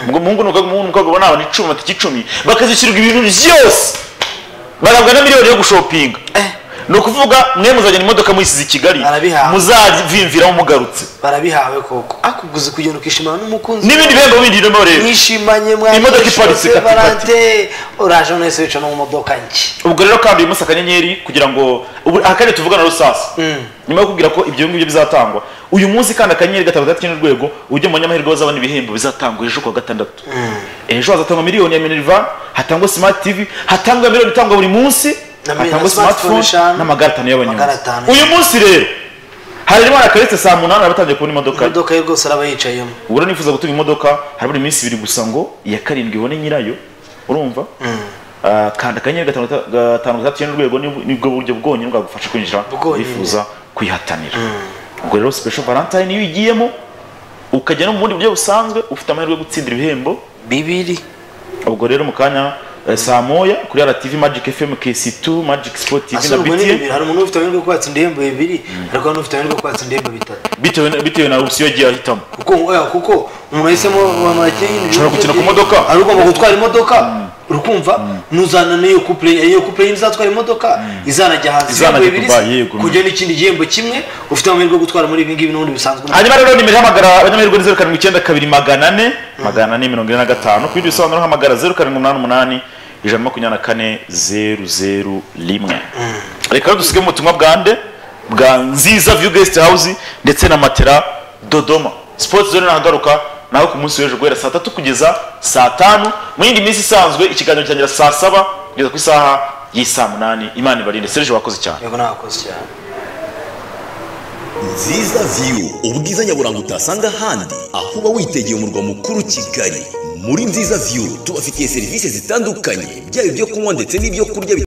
ngo umuhungu n'umukobwa umuhungu n'umukobwa ubona abantu icumi amatike icumi bakazishyurirwa ibintu byose bahabwa na miliyoni yo gushopinga ni ukuvuga mwe muzajyana imodoka muyisize i kigali Arabihawe. muzavimviramo mugarutse barabihawe koko akuguze kugenda ukishimana n'umukunzi n'ibindi wawe. bihembo bindi birimo rero mwishimanye mwa Imodoka iparitse kati, valante uraje none se wicara no mu modoka nshya ubwo rero kandi uyu munsi akanyenyeri kugira ngo ubu akandi tuvugana rusasa nyuma yo kubwira ko ibyo ngibyo bizatangwa uyu munsi kandi akanyenyeri gatanu gatatu icyenda urwego ujye mu banyamahirwe bazabona ibihembo bizatangwa ejo kuwa gatandatu ejo hazatangwa miliyoni ya minerva hatangwa smart tv hatangwa miliyoni itangwa buri munsi Na mi- hatangwa na smartphone smartphone eshanu, n'amagare atanu magare y'abanyonzi atanu. uyu munsi rero harimo na karetse saa munani abatangiye kubona imodoka ye. imodoka ye rwose araba yicayemo ubwo rero nifuza gutunga imodoka harabura iminsi ibiri gusa ngo iya karindwi ibone nyirayo urumva Ah, kanda akanyenyeri gatanu gata- gatanu gatatu icyenda urwego ni- nibwo buryo bwonyine bwagufasha kwinjira Bwonyine. wifuza kwihatanira ubwo rero special valentine iyo ugiyemo ukajya no mu bundi buryo busanzwe ufite amahirwe yo gutsindira ibihembo bibiri ubwo rero mu kanya eh, saa moya kuri RTV Magic FM KC2 Magic Sport TV na asurwa ni bibiri BTN hari umuntu ufite amahirwe yo kwatsinda ibihembo bibiri ariko hari n'ufite amahirwe yo kwatsinda ibihembo bitatu bitewe na- bitewe na option yagiye ahitamo kuko oya, kuko umuntu yahisemo abantu bakeye Ushobora gukina ku modoka. ari ugomba gutwara imodoka urikumva nuzana n'iyo couple iyo couple yindi izatwara imodoka izanajya hanze Izanajya ibihembo bibiri Dubai, yego. kujya n'ikindi gihembo kimwe ufite amahirwe yo gutwara muri ibi ngibi n'ubundi bisanzwe hanyuma rero nimero ihamagara abanyamahirwe ni zeru karindwi icyenda kabiri magana ane magana ane mirongo ine na gatanu ku bindi bisobanuro hamagara zeru karindwi umunani umunani ijana na makumyabiri na kane zeru zeru rimwe reka rero dusige mu butumwa bwa nde bwa nziza view guest house ndetse na matera dodoma sports zone nahagaruka naho ku munsi w'ejo guhera saa tatu kugeza saa tanu mu yindi minsi isanzwe ikiganiro cyangira saa saba kugeza ku isaha y'isaa munani imana ibarinde serge wakoze cyane yego nakoze cyane nziza viyu ubwiza nyaburanga utasanga ahandi aho uba witegeye umurwa mukuru kigali muri nziza viyu tubafitiye serivisi zitandukanye byaba ibyo kunywa ndetse n'ibyo kurya